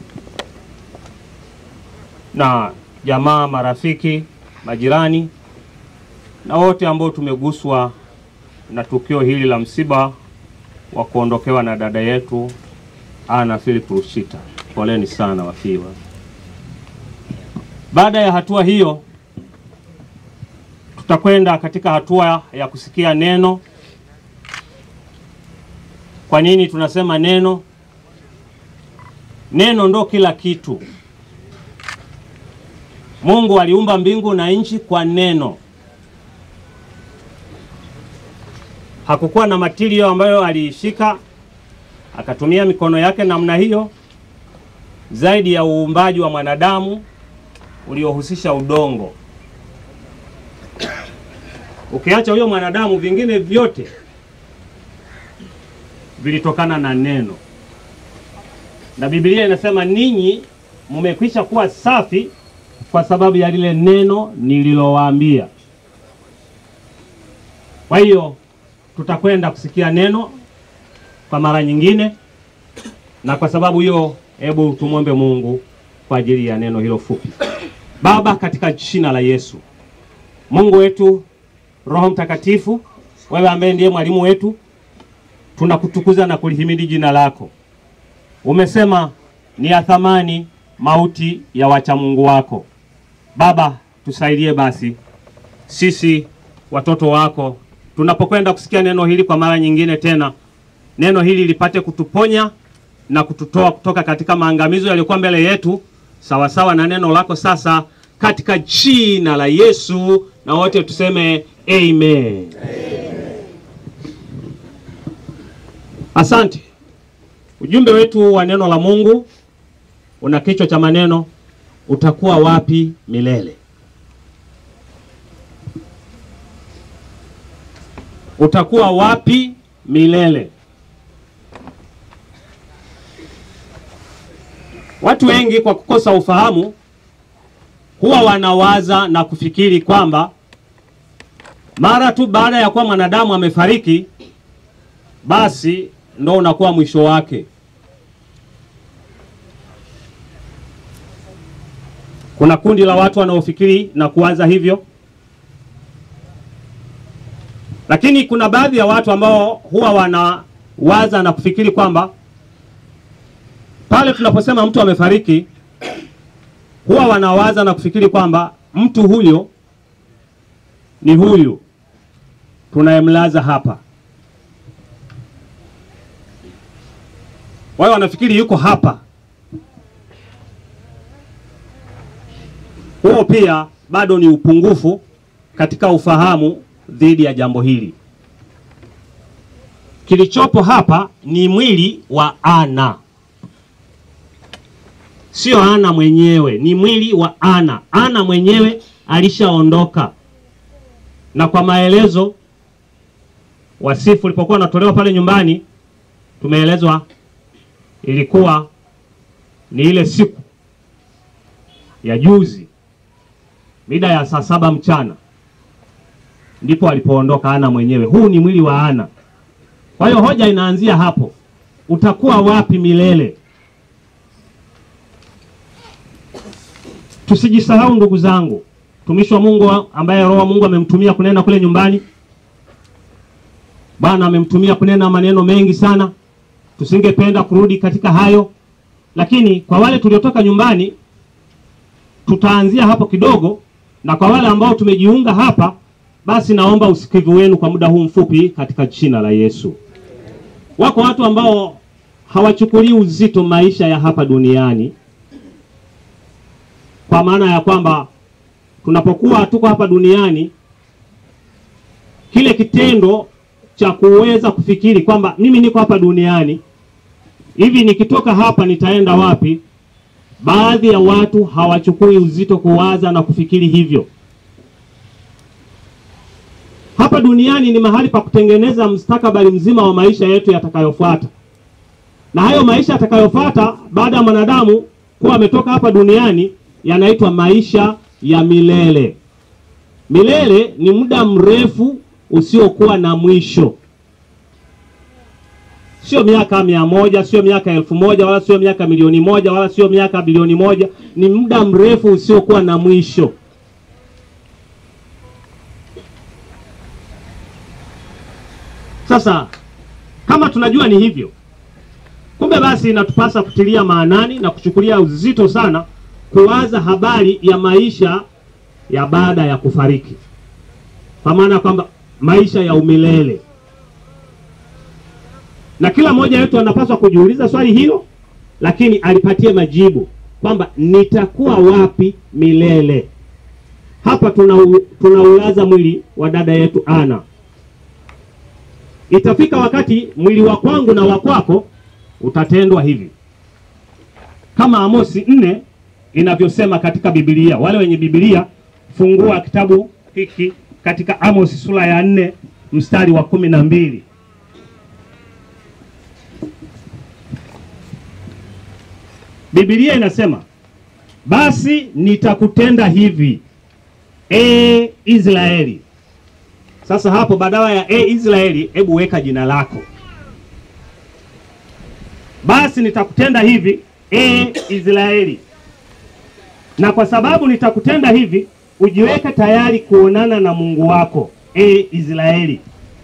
na jamaa, marafiki, majirani na wote ambao tumeguswa na tukio hili la msiba wa kuondokewa na dada yetu Ana Philip Rushita. Poleni sana wafiwa. Baada ya hatua hiyo, tutakwenda katika hatua ya kusikia neno. Kwa nini tunasema neno? Neno ndo kila kitu. Mungu aliumba mbingu na nchi kwa neno. Hakukuwa na matirio ambayo aliishika akatumia mikono yake namna hiyo, zaidi ya uumbaji wa mwanadamu uliohusisha udongo. Ukiacha huyo mwanadamu, vingine vyote vilitokana na neno, na Biblia inasema ninyi mmekwisha kuwa safi kwa sababu ya lile neno nililowaambia. Kwa hiyo tutakwenda kusikia neno kwa mara nyingine, na kwa sababu hiyo, hebu tumwombe Mungu kwa ajili ya neno hilo fupi. Baba, katika jina la Yesu, Mungu wetu, Roho Mtakatifu, wewe ambaye ndiye mwalimu wetu, tunakutukuza na kulihimidi jina lako. Umesema ni ya thamani mauti ya wacha Mungu wako. Baba, tusaidie basi sisi watoto wako tunapokwenda kusikia neno hili kwa mara nyingine tena, neno hili lipate kutuponya na kututoa kutoka katika maangamizo yaliyokuwa mbele yetu, sawasawa na neno lako sasa, katika jina la Yesu, na wote tuseme amen. Asante. Ujumbe wetu wa neno la Mungu una kichwa cha maneno utakuwa wapi milele? Utakuwa wapi milele? Watu wengi kwa kukosa ufahamu huwa wanawaza na kufikiri kwamba mara tu baada ya kuwa mwanadamu amefariki basi ndo unakuwa mwisho wake. Kuna kundi la watu wanaofikiri na kuwaza hivyo, lakini kuna baadhi ya watu ambao huwa wanawaza na kufikiri kwamba pale tunaposema mtu amefariki, huwa wanawaza na kufikiri kwamba mtu huyo ni huyu tunayemlaza hapa. Wao wanafikiri yuko hapa. Huo pia bado ni upungufu katika ufahamu dhidi ya jambo hili. Kilichopo hapa ni mwili wa Ana, sio Ana mwenyewe, ni mwili wa Ana. Ana mwenyewe alishaondoka, na kwa maelezo wasifu ulipokuwa unatolewa pale nyumbani, tumeelezwa ilikuwa ni ile siku ya juzi mida ya saa saba mchana ndipo alipoondoka Ana mwenyewe. Huu ni mwili wa Ana. Kwa hiyo hoja inaanzia hapo, utakuwa wapi milele? Tusijisahau ndugu zangu, mtumishi wa Mungu ambaye Roho wa Mungu amemtumia kunena kule nyumbani, Bwana amemtumia kunena maneno mengi sana tusingependa kurudi katika hayo, lakini kwa wale tuliotoka nyumbani tutaanzia hapo kidogo, na kwa wale ambao tumejiunga hapa, basi naomba usikivu wenu kwa muda huu mfupi katika jina la Yesu. Wako watu ambao hawachukulii uzito maisha ya hapa duniani, kwa maana ya kwamba tunapokuwa tuko hapa duniani, kile kitendo cha kuweza kufikiri kwamba mimi niko hapa duniani hivi, nikitoka hapa nitaenda wapi? Baadhi ya watu hawachukui uzito kuwaza na kufikiri hivyo. Hapa hapa duniani ni mahali pa kutengeneza mustakabali mzima wa maisha yetu yatakayofuata, na hayo maisha yatakayofuata baada ya mwanadamu kuwa ametoka hapa duniani yanaitwa maisha ya milele. Milele ni muda mrefu usiokuwa na mwisho, sio miaka mia moja, sio miaka elfu moja, wala sio miaka milioni moja, wala sio miaka bilioni moja. Ni muda mrefu usiokuwa na mwisho. Sasa kama tunajua ni hivyo, kumbe basi inatupasa kutilia maanani na kuchukulia uzito sana kuwaza habari ya maisha ya baada ya kufariki, kwa maana kwamba maisha ya umilele, na kila mmoja wetu anapaswa kujiuliza swali hilo, lakini alipatie majibu kwamba nitakuwa wapi milele. Hapa tunau, tunaulaza mwili wa dada yetu Ana. Itafika wakati mwili wa kwangu na wa kwako utatendwa hivi, kama Amosi nne inavyosema katika Biblia. Wale wenye Biblia, fungua kitabu hiki katika Amos sura ya nne mstari wa kumi na mbili. Biblia inasema basi nitakutenda hivi, e Israeli. Sasa hapo badala ya e Israeli, hebu weka jina lako. Basi nitakutenda hivi, e Israeli, na kwa sababu nitakutenda hivi, ujiweke tayari kuonana na Mungu wako, e Israeli.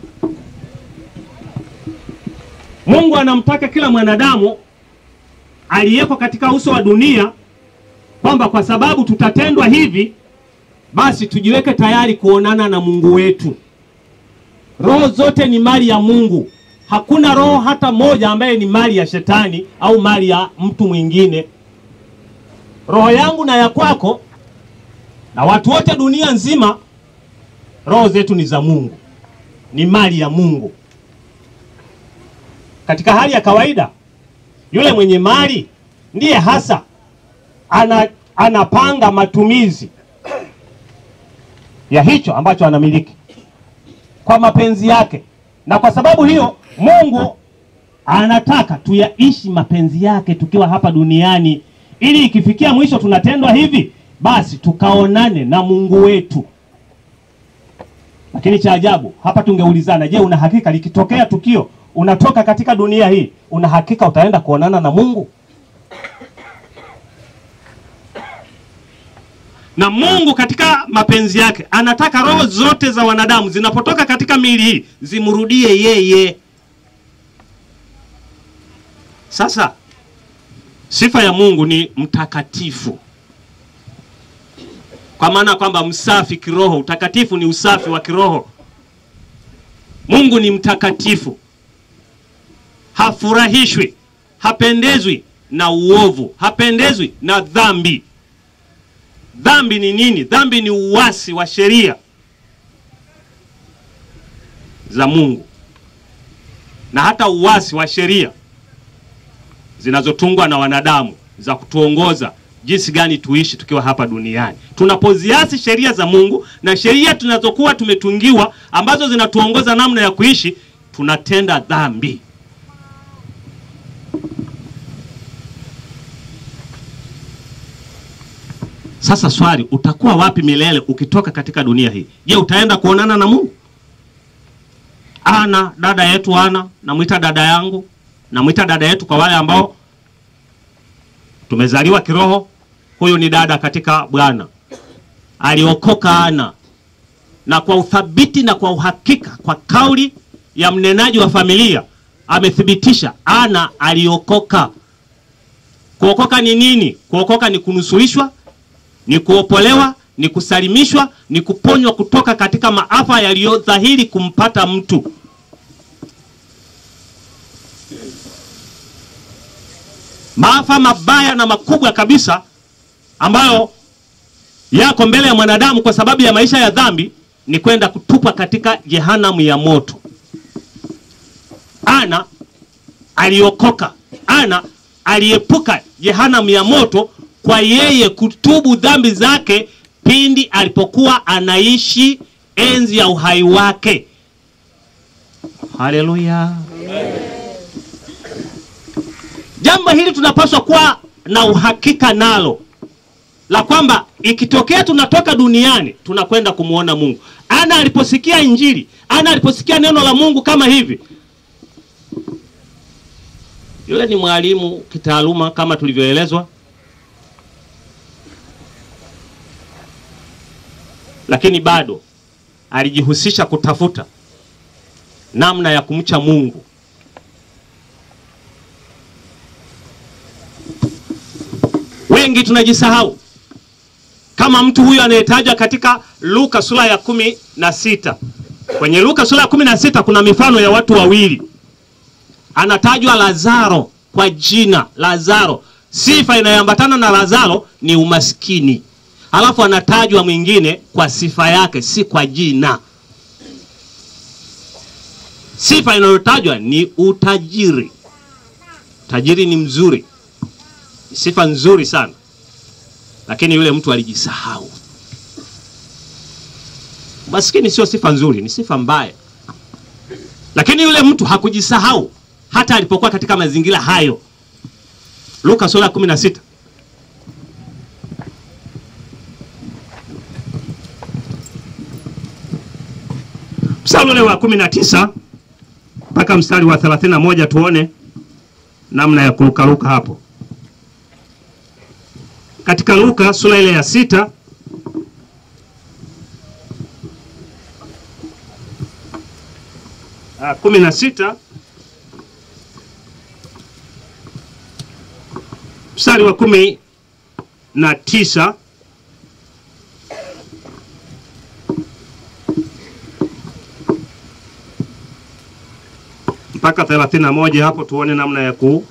Mungu anamtaka kila mwanadamu aliyeko katika uso wa dunia kwamba kwa sababu tutatendwa hivi, basi tujiweke tayari kuonana na Mungu wetu. Roho zote ni mali ya Mungu. Hakuna roho hata moja ambaye ni mali ya shetani au mali ya mtu mwingine. Roho yangu na ya kwako na watu wote dunia nzima, roho zetu ni za Mungu, ni mali ya Mungu. Katika hali ya kawaida, yule mwenye mali ndiye hasa ana, anapanga matumizi ya hicho ambacho anamiliki kwa mapenzi yake, na kwa sababu hiyo Mungu anataka tuyaishi mapenzi yake tukiwa hapa duniani, ili ikifikia mwisho tunatendwa hivi, basi tukaonane na Mungu wetu. Lakini cha ajabu hapa, tungeulizana, je, una hakika likitokea tukio unatoka katika dunia hii, una hakika utaenda kuonana na Mungu? na Mungu katika mapenzi yake anataka roho zote za wanadamu zinapotoka katika miili hii zimrudie yeye. Sasa sifa ya Mungu ni mtakatifu, kwa maana kwamba msafi kiroho. Utakatifu ni usafi wa kiroho. Mungu ni mtakatifu, hafurahishwi, hapendezwi na uovu, hapendezwi na dhambi. Dhambi ni nini? Dhambi ni uasi wa sheria za Mungu na hata uasi wa sheria zinazotungwa na wanadamu za kutuongoza jinsi gani tuishi tukiwa hapa duniani. Tunapoziasi sheria za Mungu na sheria tunazokuwa tumetungiwa ambazo zinatuongoza namna ya kuishi, tunatenda dhambi. Sasa swali, utakuwa wapi milele ukitoka katika dunia hii? Je, utaenda kuonana na Mungu? Ana dada yetu Ana, namwita dada yangu, namwita dada yetu kwa wale ambao tumezaliwa kiroho. Huyu ni dada katika Bwana, aliokoka Ana, na kwa uthabiti na kwa uhakika, kwa kauli ya mnenaji wa familia amethibitisha Ana aliokoka. Kuokoka ni nini? Kuokoka ni kunusurishwa ni kuopolewa, ni kusalimishwa, ni kuponywa kutoka katika maafa yaliyodhahiri kumpata mtu. Maafa mabaya na makubwa kabisa ambayo yako mbele ya mwanadamu kwa sababu ya maisha ya dhambi ni kwenda kutupwa katika jehanamu ya moto. Ana aliokoka, Ana aliepuka jehanamu ya moto kwa yeye kutubu dhambi zake pindi alipokuwa anaishi enzi ya uhai wake. Haleluya! Jambo hili tunapaswa kuwa na uhakika nalo la kwamba ikitokea tunatoka duniani tunakwenda kumwona Mungu. Ana aliposikia Injili, Ana aliposikia neno la Mungu kama hivi, yule ni mwalimu kitaaluma kama tulivyoelezwa, lakini bado alijihusisha kutafuta namna ya kumcha Mungu. Wengi tunajisahau kama mtu huyu anayetajwa katika Luka sura ya kumi na sita. Kwenye Luka sura ya kumi na sita kuna mifano ya watu wawili, anatajwa Lazaro kwa jina Lazaro. Sifa inayoambatana na Lazaro ni umaskini, halafu anatajwa mwingine kwa sifa yake, si kwa jina. Sifa inayotajwa ni utajiri. Tajiri ni mzuri, ni sifa nzuri sana, lakini yule mtu alijisahau. Maskini sio sifa nzuri, ni sifa mbaya, lakini yule mtu hakujisahau hata alipokuwa katika mazingira hayo. Luka sura ya 16 mstari ule wa 19 mpaka mstari wa 31 tuone namna ya kurukaruka hapo katika Luka sura ile ya sita ah, kumi na sita mstari wa kumi na tisa mpaka 31 hapo tuone namna ya ku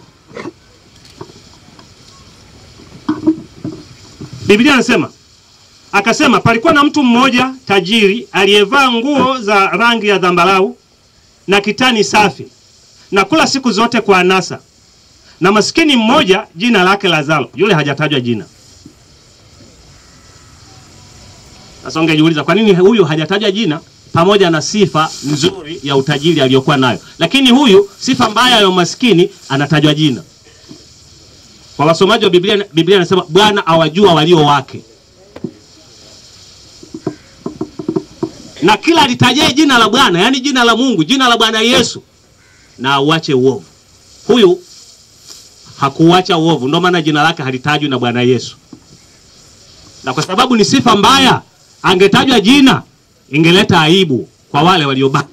Biblia anasema akasema, palikuwa na mtu mmoja tajiri aliyevaa nguo za rangi ya dhambarau na kitani safi na kula siku zote kwa anasa, na maskini mmoja jina lake Lazaro, yule hajatajwa jina. Sasa ungejiuliza kwa nini huyu hajatajwa jina pamoja na sifa nzuri ya utajiri aliyokuwa nayo, lakini huyu sifa mbaya ya umaskini anatajwa jina. Kwa wasomaji wa Biblia, Biblia inasema Bwana awajua walio wake, na kila alitajaye jina la Bwana, yaani jina la Mungu, jina la Bwana Yesu, na auache uovu. Huyu hakuacha uovu, ndio maana jina lake halitajwi na Bwana Yesu, na kwa sababu ni sifa mbaya, angetajwa jina ingeleta aibu kwa wale waliobaki.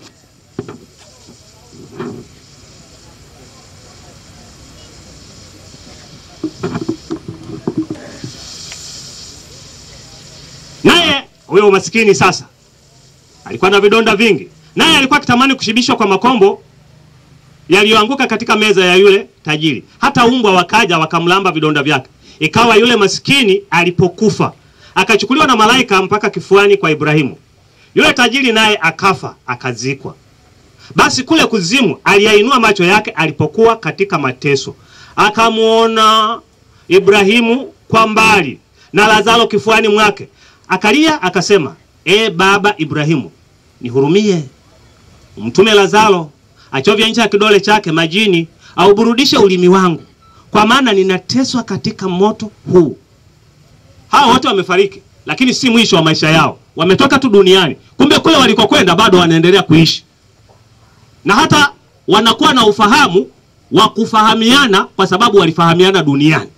Naye huyo masikini sasa alikuwa na vidonda vingi, naye alikuwa akitamani kushibishwa kwa makombo yaliyoanguka katika meza ya yule tajiri. Hata umbwa wakaja wakamlamba vidonda vyake. Ikawa yule masikini alipokufa, akachukuliwa na malaika mpaka kifuani kwa Ibrahimu. Yule tajiri naye akafa, akazikwa. Basi kule kuzimu aliyainua macho yake alipokuwa katika mateso, akamwona Ibrahimu kwa mbali na Lazaro kifuani mwake. Akalia akasema, e baba Ibrahimu, nihurumie, umtume Lazaro achovye ncha ya kidole chake majini, auburudishe ulimi wangu, kwa maana ninateswa katika moto huu. Hawa wote wamefariki, lakini si mwisho wa maisha yao, wametoka tu duniani. Kumbe kule walikokwenda bado wanaendelea kuishi, na hata wanakuwa na ufahamu wa kufahamiana, kwa sababu walifahamiana duniani.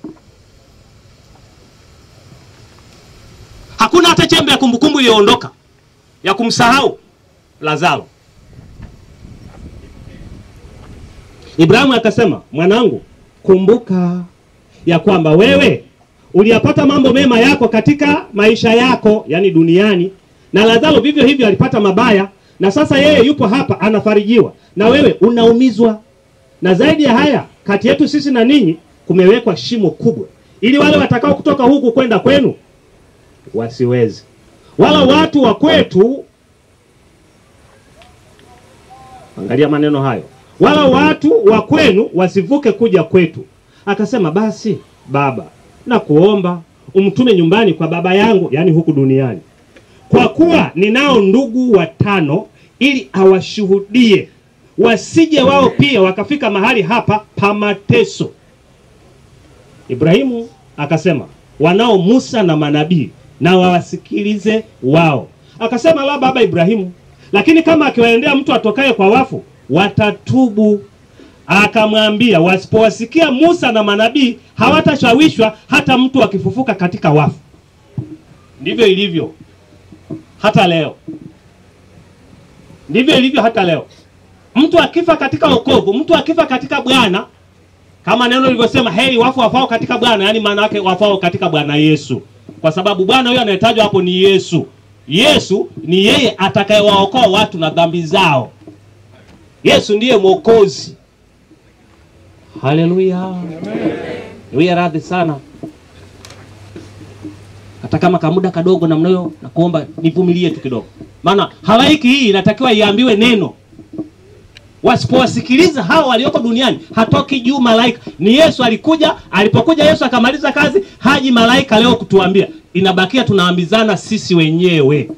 Hakuna hata chembe ya kumbukumbu iliyoondoka ya kumsahau Lazaro. Ibrahimu akasema, mwanangu, kumbuka ya kwamba wewe uliyapata mambo mema yako katika maisha yako, yani duniani, na Lazaro vivyo hivyo alipata mabaya, na sasa yeye yupo hapa anafarijiwa, na wewe unaumizwa. Na zaidi ya haya, kati yetu sisi na ninyi kumewekwa shimo kubwa, ili wale watakao kutoka huku kwenda kwenu wasiwezi, wala watu wa kwetu. Angalia maneno hayo, wala watu wa kwenu wasivuke kuja kwetu. Akasema, basi baba, na kuomba umtume nyumbani kwa baba yangu, yaani huku duniani, kwa kuwa ninao ndugu watano, ili awashuhudie, wasije wao pia wakafika mahali hapa pa mateso. Ibrahimu akasema, wanao Musa na manabii, na wawasikilize wao. Akasema, la baba Ibrahimu, lakini kama akiwaendea mtu atokaye kwa wafu, watatubu. Akamwambia, wasipowasikia Musa na manabii, hawatashawishwa hata mtu akifufuka katika wafu. Ndivyo ilivyo hata leo, ndivyo ilivyo hata leo. Mtu akifa katika wokovu, mtu akifa katika Bwana, kama neno lilivyosema, heri wafu wafao katika Bwana, yaani maana yake wafao katika Bwana Yesu, kwa sababu Bwana huyo anayetajwa hapo ni Yesu. Yesu ni yeye atakayewaokoa watu na dhambi zao. Yesu ndiye mwokozi. Haleluya, niwie radhi sana hata kama kamuda kadogo namna hiyo, na kuomba nivumilie tu kidogo, maana halaiki hii inatakiwa iambiwe neno. Wasipowasikiliza hao walioko duniani, hatoki juu malaika. Ni Yesu alikuja, alipokuja Yesu akamaliza kazi, haji malaika leo kutuambia, inabakia tunaambizana sisi wenyewe.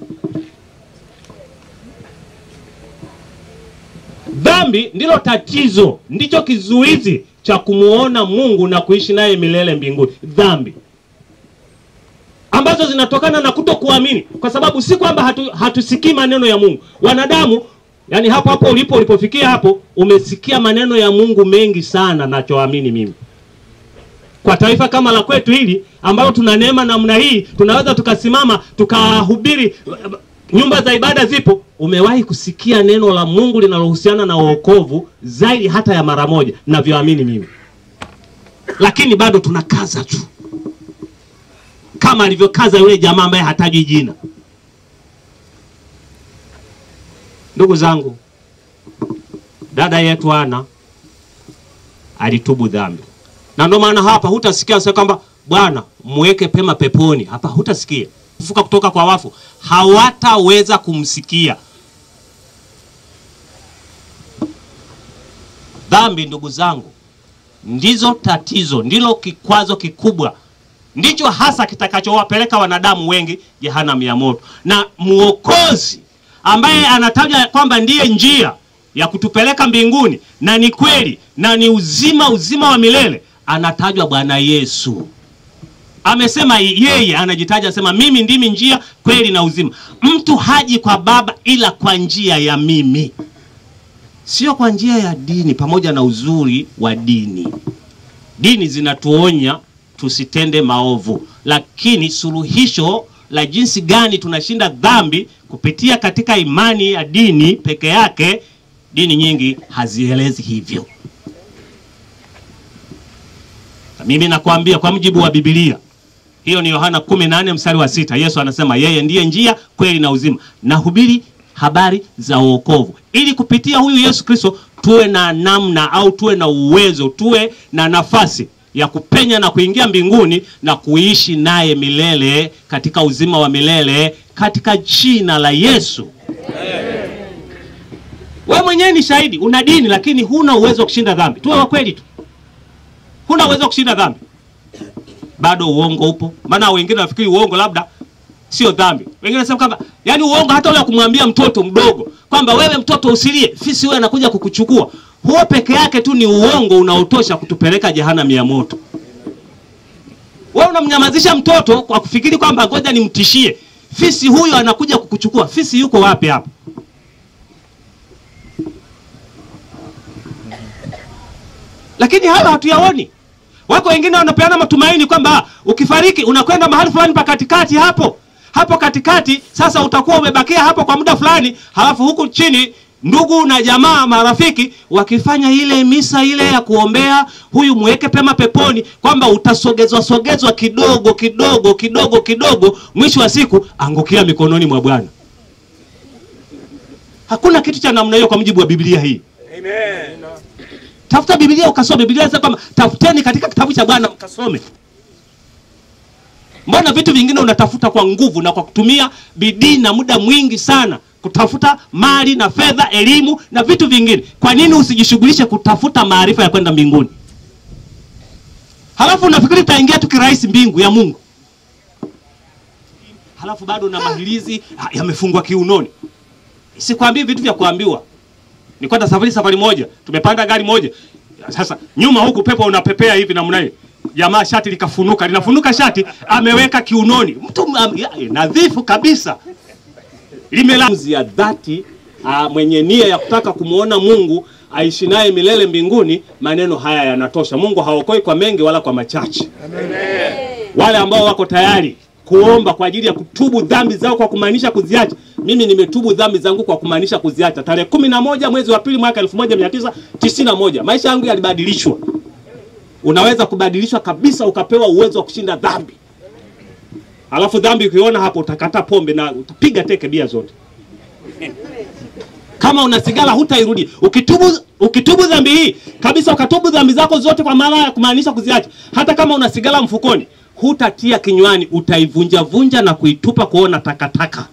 Dhambi ndilo tatizo, ndicho kizuizi cha kumuona Mungu na kuishi naye milele mbinguni. Dhambi ambazo zinatokana na kutokuamini, kwa sababu si kwamba hatu, hatusikii maneno ya Mungu. Wanadamu, yani hapo hapo ulipo ulipofikia hapo, umesikia maneno ya Mungu mengi sana, nachoamini mimi kwa taifa kama la kwetu hili ambalo tuna neema namna hii, tunaweza tukasimama tukahubiri, nyumba za ibada zipo. Umewahi kusikia neno la Mungu linalohusiana na wokovu zaidi hata ya mara moja, navyoamini mimi, lakini bado tunakaza tu kama alivyokaza yule jamaa ambaye hatajwi jina. Ndugu zangu, dada yetu Ana alitubu dhambi, na ndio maana hapa hutasikia sasa kwamba Bwana muweke pema peponi. Hapa hutasikia kufuka kutoka kwa wafu, hawataweza kumsikia. Dhambi, ndugu zangu, ndizo tatizo, ndilo kikwazo kikubwa ndicho hasa kitakachowapeleka wanadamu wengi jehanamu ya moto. Na mwokozi ambaye anataja kwamba ndiye njia ya kutupeleka mbinguni na ni kweli na ni uzima, uzima wa milele, anatajwa Bwana Yesu. Amesema yeye, anajitaja asema, mimi ndimi njia, kweli na uzima. Mtu haji kwa Baba ila kwa njia ya mimi, sio kwa njia ya dini, pamoja na uzuri wa dini. Dini zinatuonya tusitende maovu, lakini suluhisho la jinsi gani tunashinda dhambi kupitia katika imani ya dini peke yake, dini nyingi hazielezi hivyo. Na mimi nakwambia kwa mujibu wa Biblia, hiyo ni Yohana 18 mstari wa sita. Yesu anasema yeye ndiye njia, kweli na uzima. Nahubiri habari za wokovu, ili kupitia huyu Yesu Kristo tuwe na namna au tuwe na uwezo, tuwe na nafasi ya kupenya na kuingia mbinguni na kuishi naye milele katika uzima wa milele katika jina la Yesu. Wewe mwenyewe ni shahidi, una dini lakini huna uwezo wa kushinda dhambi. Tuwe wa kweli tu, huna uwezo wa kushinda dhambi, bado uongo upo. Maana wengine nafikiri uongo labda sio dhambi. Wengine wanasema kwamba yani uongo hata ule kumwambia mtoto mdogo kwamba wewe mtoto usilie, fisi wewe anakuja kukuchukua huo peke yake tu ni uongo unaotosha kutupeleka jehanamu ya moto. Wewe unamnyamazisha mtoto kwa kufikiri kwamba ngoja nimtishie fisi, huyo anakuja kukuchukua. Fisi yuko wapi hapa? Lakini hayo hatuyaoni. Wako wengine wanapeana matumaini kwamba ukifariki unakwenda mahali fulani pa katikati hapo hapo katikati. Sasa utakuwa umebakia hapo kwa muda fulani, halafu huku chini ndugu na jamaa marafiki wakifanya ile misa ile ya kuombea huyu muweke pema peponi, kwamba utasogezwa sogezwa kidogo kidogo kidogo kidogo, mwisho wa siku angukia mikononi mwa Bwana. Hakuna kitu cha namna hiyo kwa mujibu wa Biblia hii. Amen. Tafuta Biblia ukasome. Biblia inasema kwamba tafuteni katika kitabu cha Bwana mkasome. Mbona vitu vingine unatafuta kwa nguvu na kwa kutumia bidii na muda mwingi sana kutafuta mali na fedha, elimu na vitu vingine. Kwa nini usijishughulishe kutafuta maarifa ya kwenda mbinguni? Halafu unafikiri utaingia tu kirahisi mbingu ya Mungu? halafu bado na mahilizi ah, yamefungwa kiunoni. Sikwambii vitu vya kuambiwa. Nikwenda safari safari moja, tumepanda gari moja. Sasa nyuma huku pepo unapepea hivi namna hii. Jamaa shati likafunuka, linafunuka shati ameweka kiunoni. Mtu um, ya, nadhifu kabisa. Limelazi ya dhati ah, mwenye nia ya kutaka kumwona Mungu aishi naye milele mbinguni, maneno haya yanatosha. Mungu haokoi kwa mengi wala kwa machache. Wale ambao wako tayari kuomba kwa ajili ya kutubu dhambi zao kwa kumaanisha kuziacha. Mimi nimetubu dhambi zangu kwa kumaanisha kuziacha tarehe kumi na moja mwezi wa pili mwaka elfu moja mia tisa tisini na moja. Maisha yangu yalibadilishwa. Unaweza kubadilishwa kabisa, ukapewa uwezo wa kushinda dhambi. Alafu dhambi ukiona hapo, utakata pombe na utapiga teke bia zote. Kama una sigara hutairudi. Ukitubu ukitubu dhambi hii kabisa, ukatubu dhambi zako zote kwa maana ya kumaanisha kuziacha, hata kama una sigara mfukoni, hutatia kinywani, utaivunja vunja na kuitupa kuona takataka.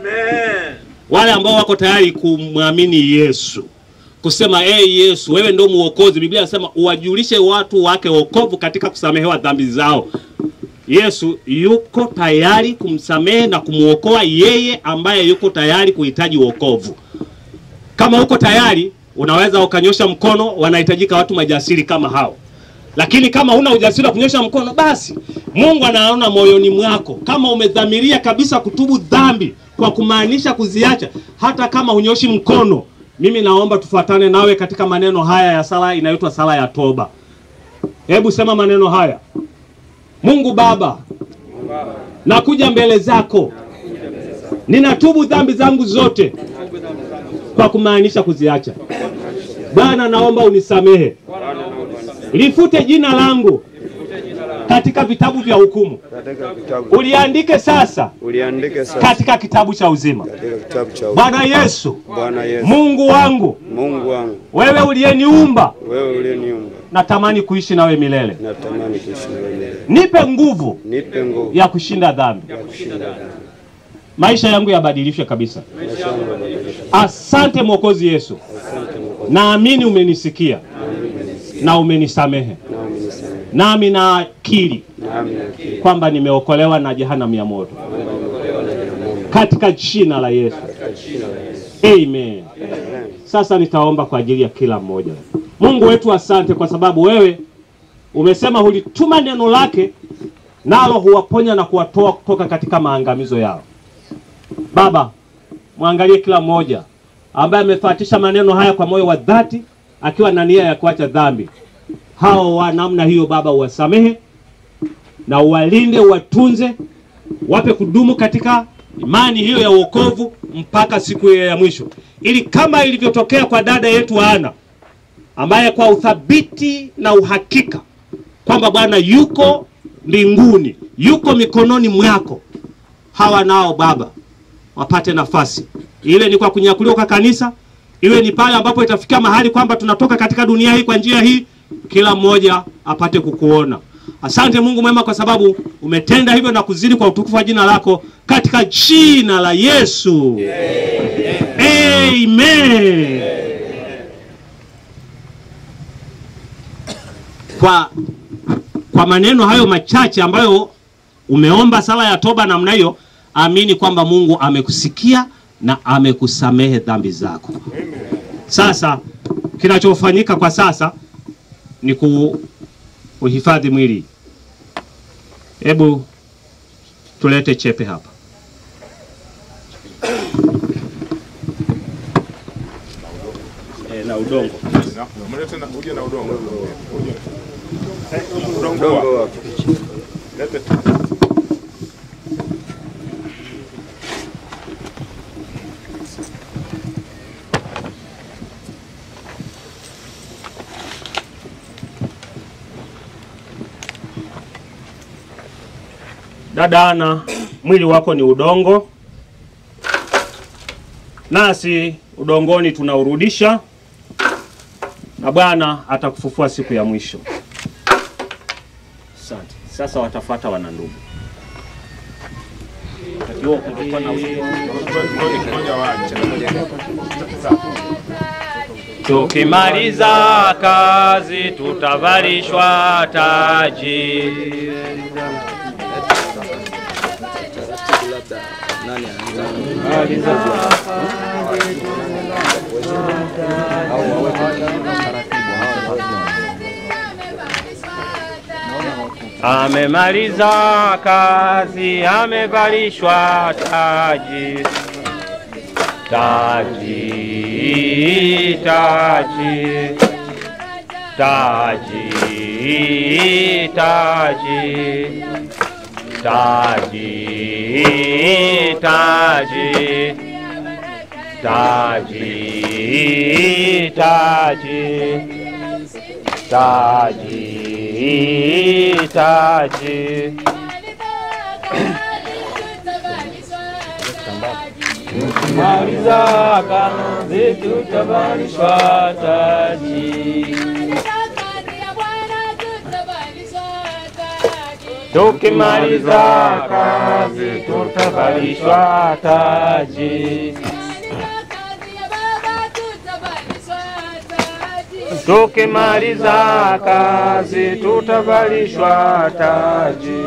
Wale ambao wako tayari kumwamini Yesu, kusema ee hey, Yesu wewe ndio muokozi. Biblia inasema uwajulishe watu wake wokovu katika kusamehewa dhambi zao. Yesu yuko tayari kumsamehe na kumwokoa yeye ambaye yuko tayari kuhitaji wokovu. Kama uko tayari, unaweza ukanyosha mkono. Wanahitajika watu majasiri kama hao. Lakini kama huna ujasiri wa kunyosha mkono, basi Mungu anaona moyoni mwako. Kama umedhamiria kabisa kutubu dhambi kwa kumaanisha kuziacha, hata kama hunyoshi mkono, mimi naomba tufuatane nawe katika maneno haya ya sala inayoitwa sala ya toba. Hebu sema maneno haya: Mungu Baba, nakuja mbele zako, ninatubu dhambi zangu zote kwa kumaanisha kuziacha. Bwana, naomba unisamehe, lifute jina langu katika vitabu vya hukumu, katika vitabu uliandike sasa uliandike sasa katika kitabu cha uzima. katika kitabu cha Bwana Yesu, Bwana Yesu Mungu wangu, Mungu wangu wewe uliyeniumba, wewe uliyeniumba natamani kuishi nawe milele. natamani kuishi nawe milele Nipe nguvu nipe nguvu ya kushinda dhambi, ya kushinda dhambi. maisha yangu yabadilishwe kabisa. maisha yangu yabadilishwe. Asante Mwokozi Yesu, Asante Mwokozi naamini umenisikia nami umenisikia na umenisamehe, na umenisamehe nami nakiri nami nakiri kwamba nimeokolewa na jehanamu ya moto kwamba nimeokolewa na jehanamu katika jina la Yesu. katika jina la Yesu Amen. Amen. Sasa nitaomba kwa ajili ya kila mmoja. Mungu wetu, asante kwa sababu wewe umesema hulituma neno lake nalo huwaponya na kuwatoa kutoka katika maangamizo yao. Baba, mwangalie kila mmoja ambaye amefuatisha maneno haya kwa moyo wa dhati, akiwa na nia ya kuacha dhambi. Hao wa namna hiyo, Baba, uwasamehe na uwalinde, uwatunze, wape kudumu katika imani hiyo ya wokovu mpaka siku hiyo ya mwisho, ili kama ilivyotokea kwa dada yetu Ana ambaye kwa uthabiti na uhakika kwamba Bwana yuko mbinguni, yuko mikononi mwako, hawa nao Baba wapate nafasi, iwe ni kwa kunyakuliwa kwa kanisa, iwe ni pale ambapo itafikia mahali kwamba tunatoka katika dunia hii kwa njia hii, kila mmoja apate kukuona. Asante Mungu mwema, kwa sababu umetenda hivyo na kuzidi kwa utukufu wa jina lako, katika jina la Yesu Amen. Kwa, kwa maneno hayo machache ambayo umeomba sala ya toba namna hiyo, amini kwamba Mungu amekusikia na amekusamehe dhambi zako. Sasa kinachofanyika kwa sasa ni ku, kuhifadhi mwili. Hebu tulete chepe hapa. E, na udongo. Mlete na uje na udongo. Uje. Eh, Udongo Udongo wa. wapi? Lete. Dada Ana, mwili wako ni udongo, nasi udongoni tunaurudisha, na Bwana atakufufua siku ya mwisho. Asante. Sasa watafuata wanandugu. Wakati huo kulikuwa na Ngoja waache. Tukimaliza kazi tutavalishwa taji. Amemaliza kazi, amevalishwa taji, taji, taji, taji, taji, taji, taji, taji, taji, taji, taji. Maliza kazi tutavalishwa taji. Tukimaliza kazi tutavalishwa taji. Tukimaliza kazi tutavalishwa taji.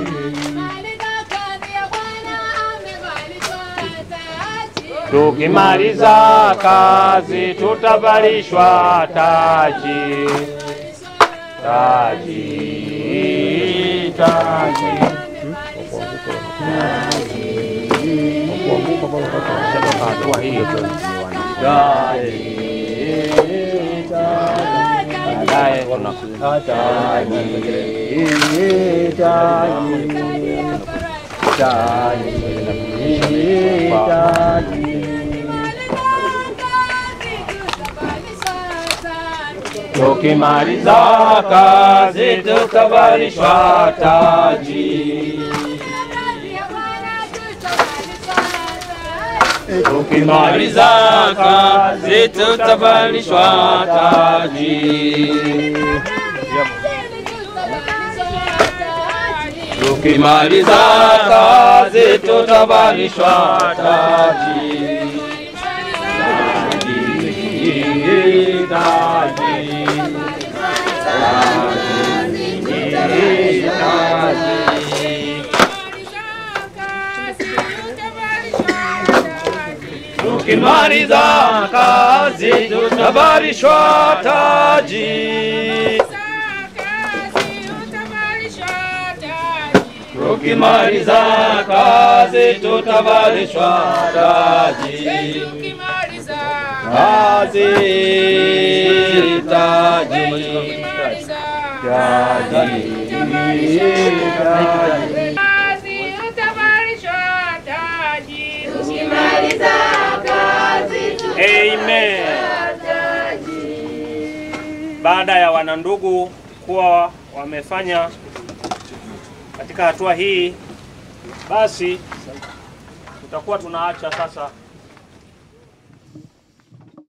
Tukimaliza kazi tutavalishwa taji. Taji, taji. Hatua hiyo tu. Taji, taji. Baadaye tunakuja taji, taji. Taji, taji. Tukimaliza kazi tutavalishwa taji. Tukimaliza kazi tutavalishwa taji. Tukimaliza kazi tutavalishwa taji. Taji, taji. Taji, taji. Tukimaliza kazi tutavalishwa taji. Tukimaliza kazi tutavalishwa taji. Kazi taji. Taji. Taji. Amen. Baada ya wanandugu kuwa wamefanya katika hatua hii, basi tutakuwa tunaacha sasa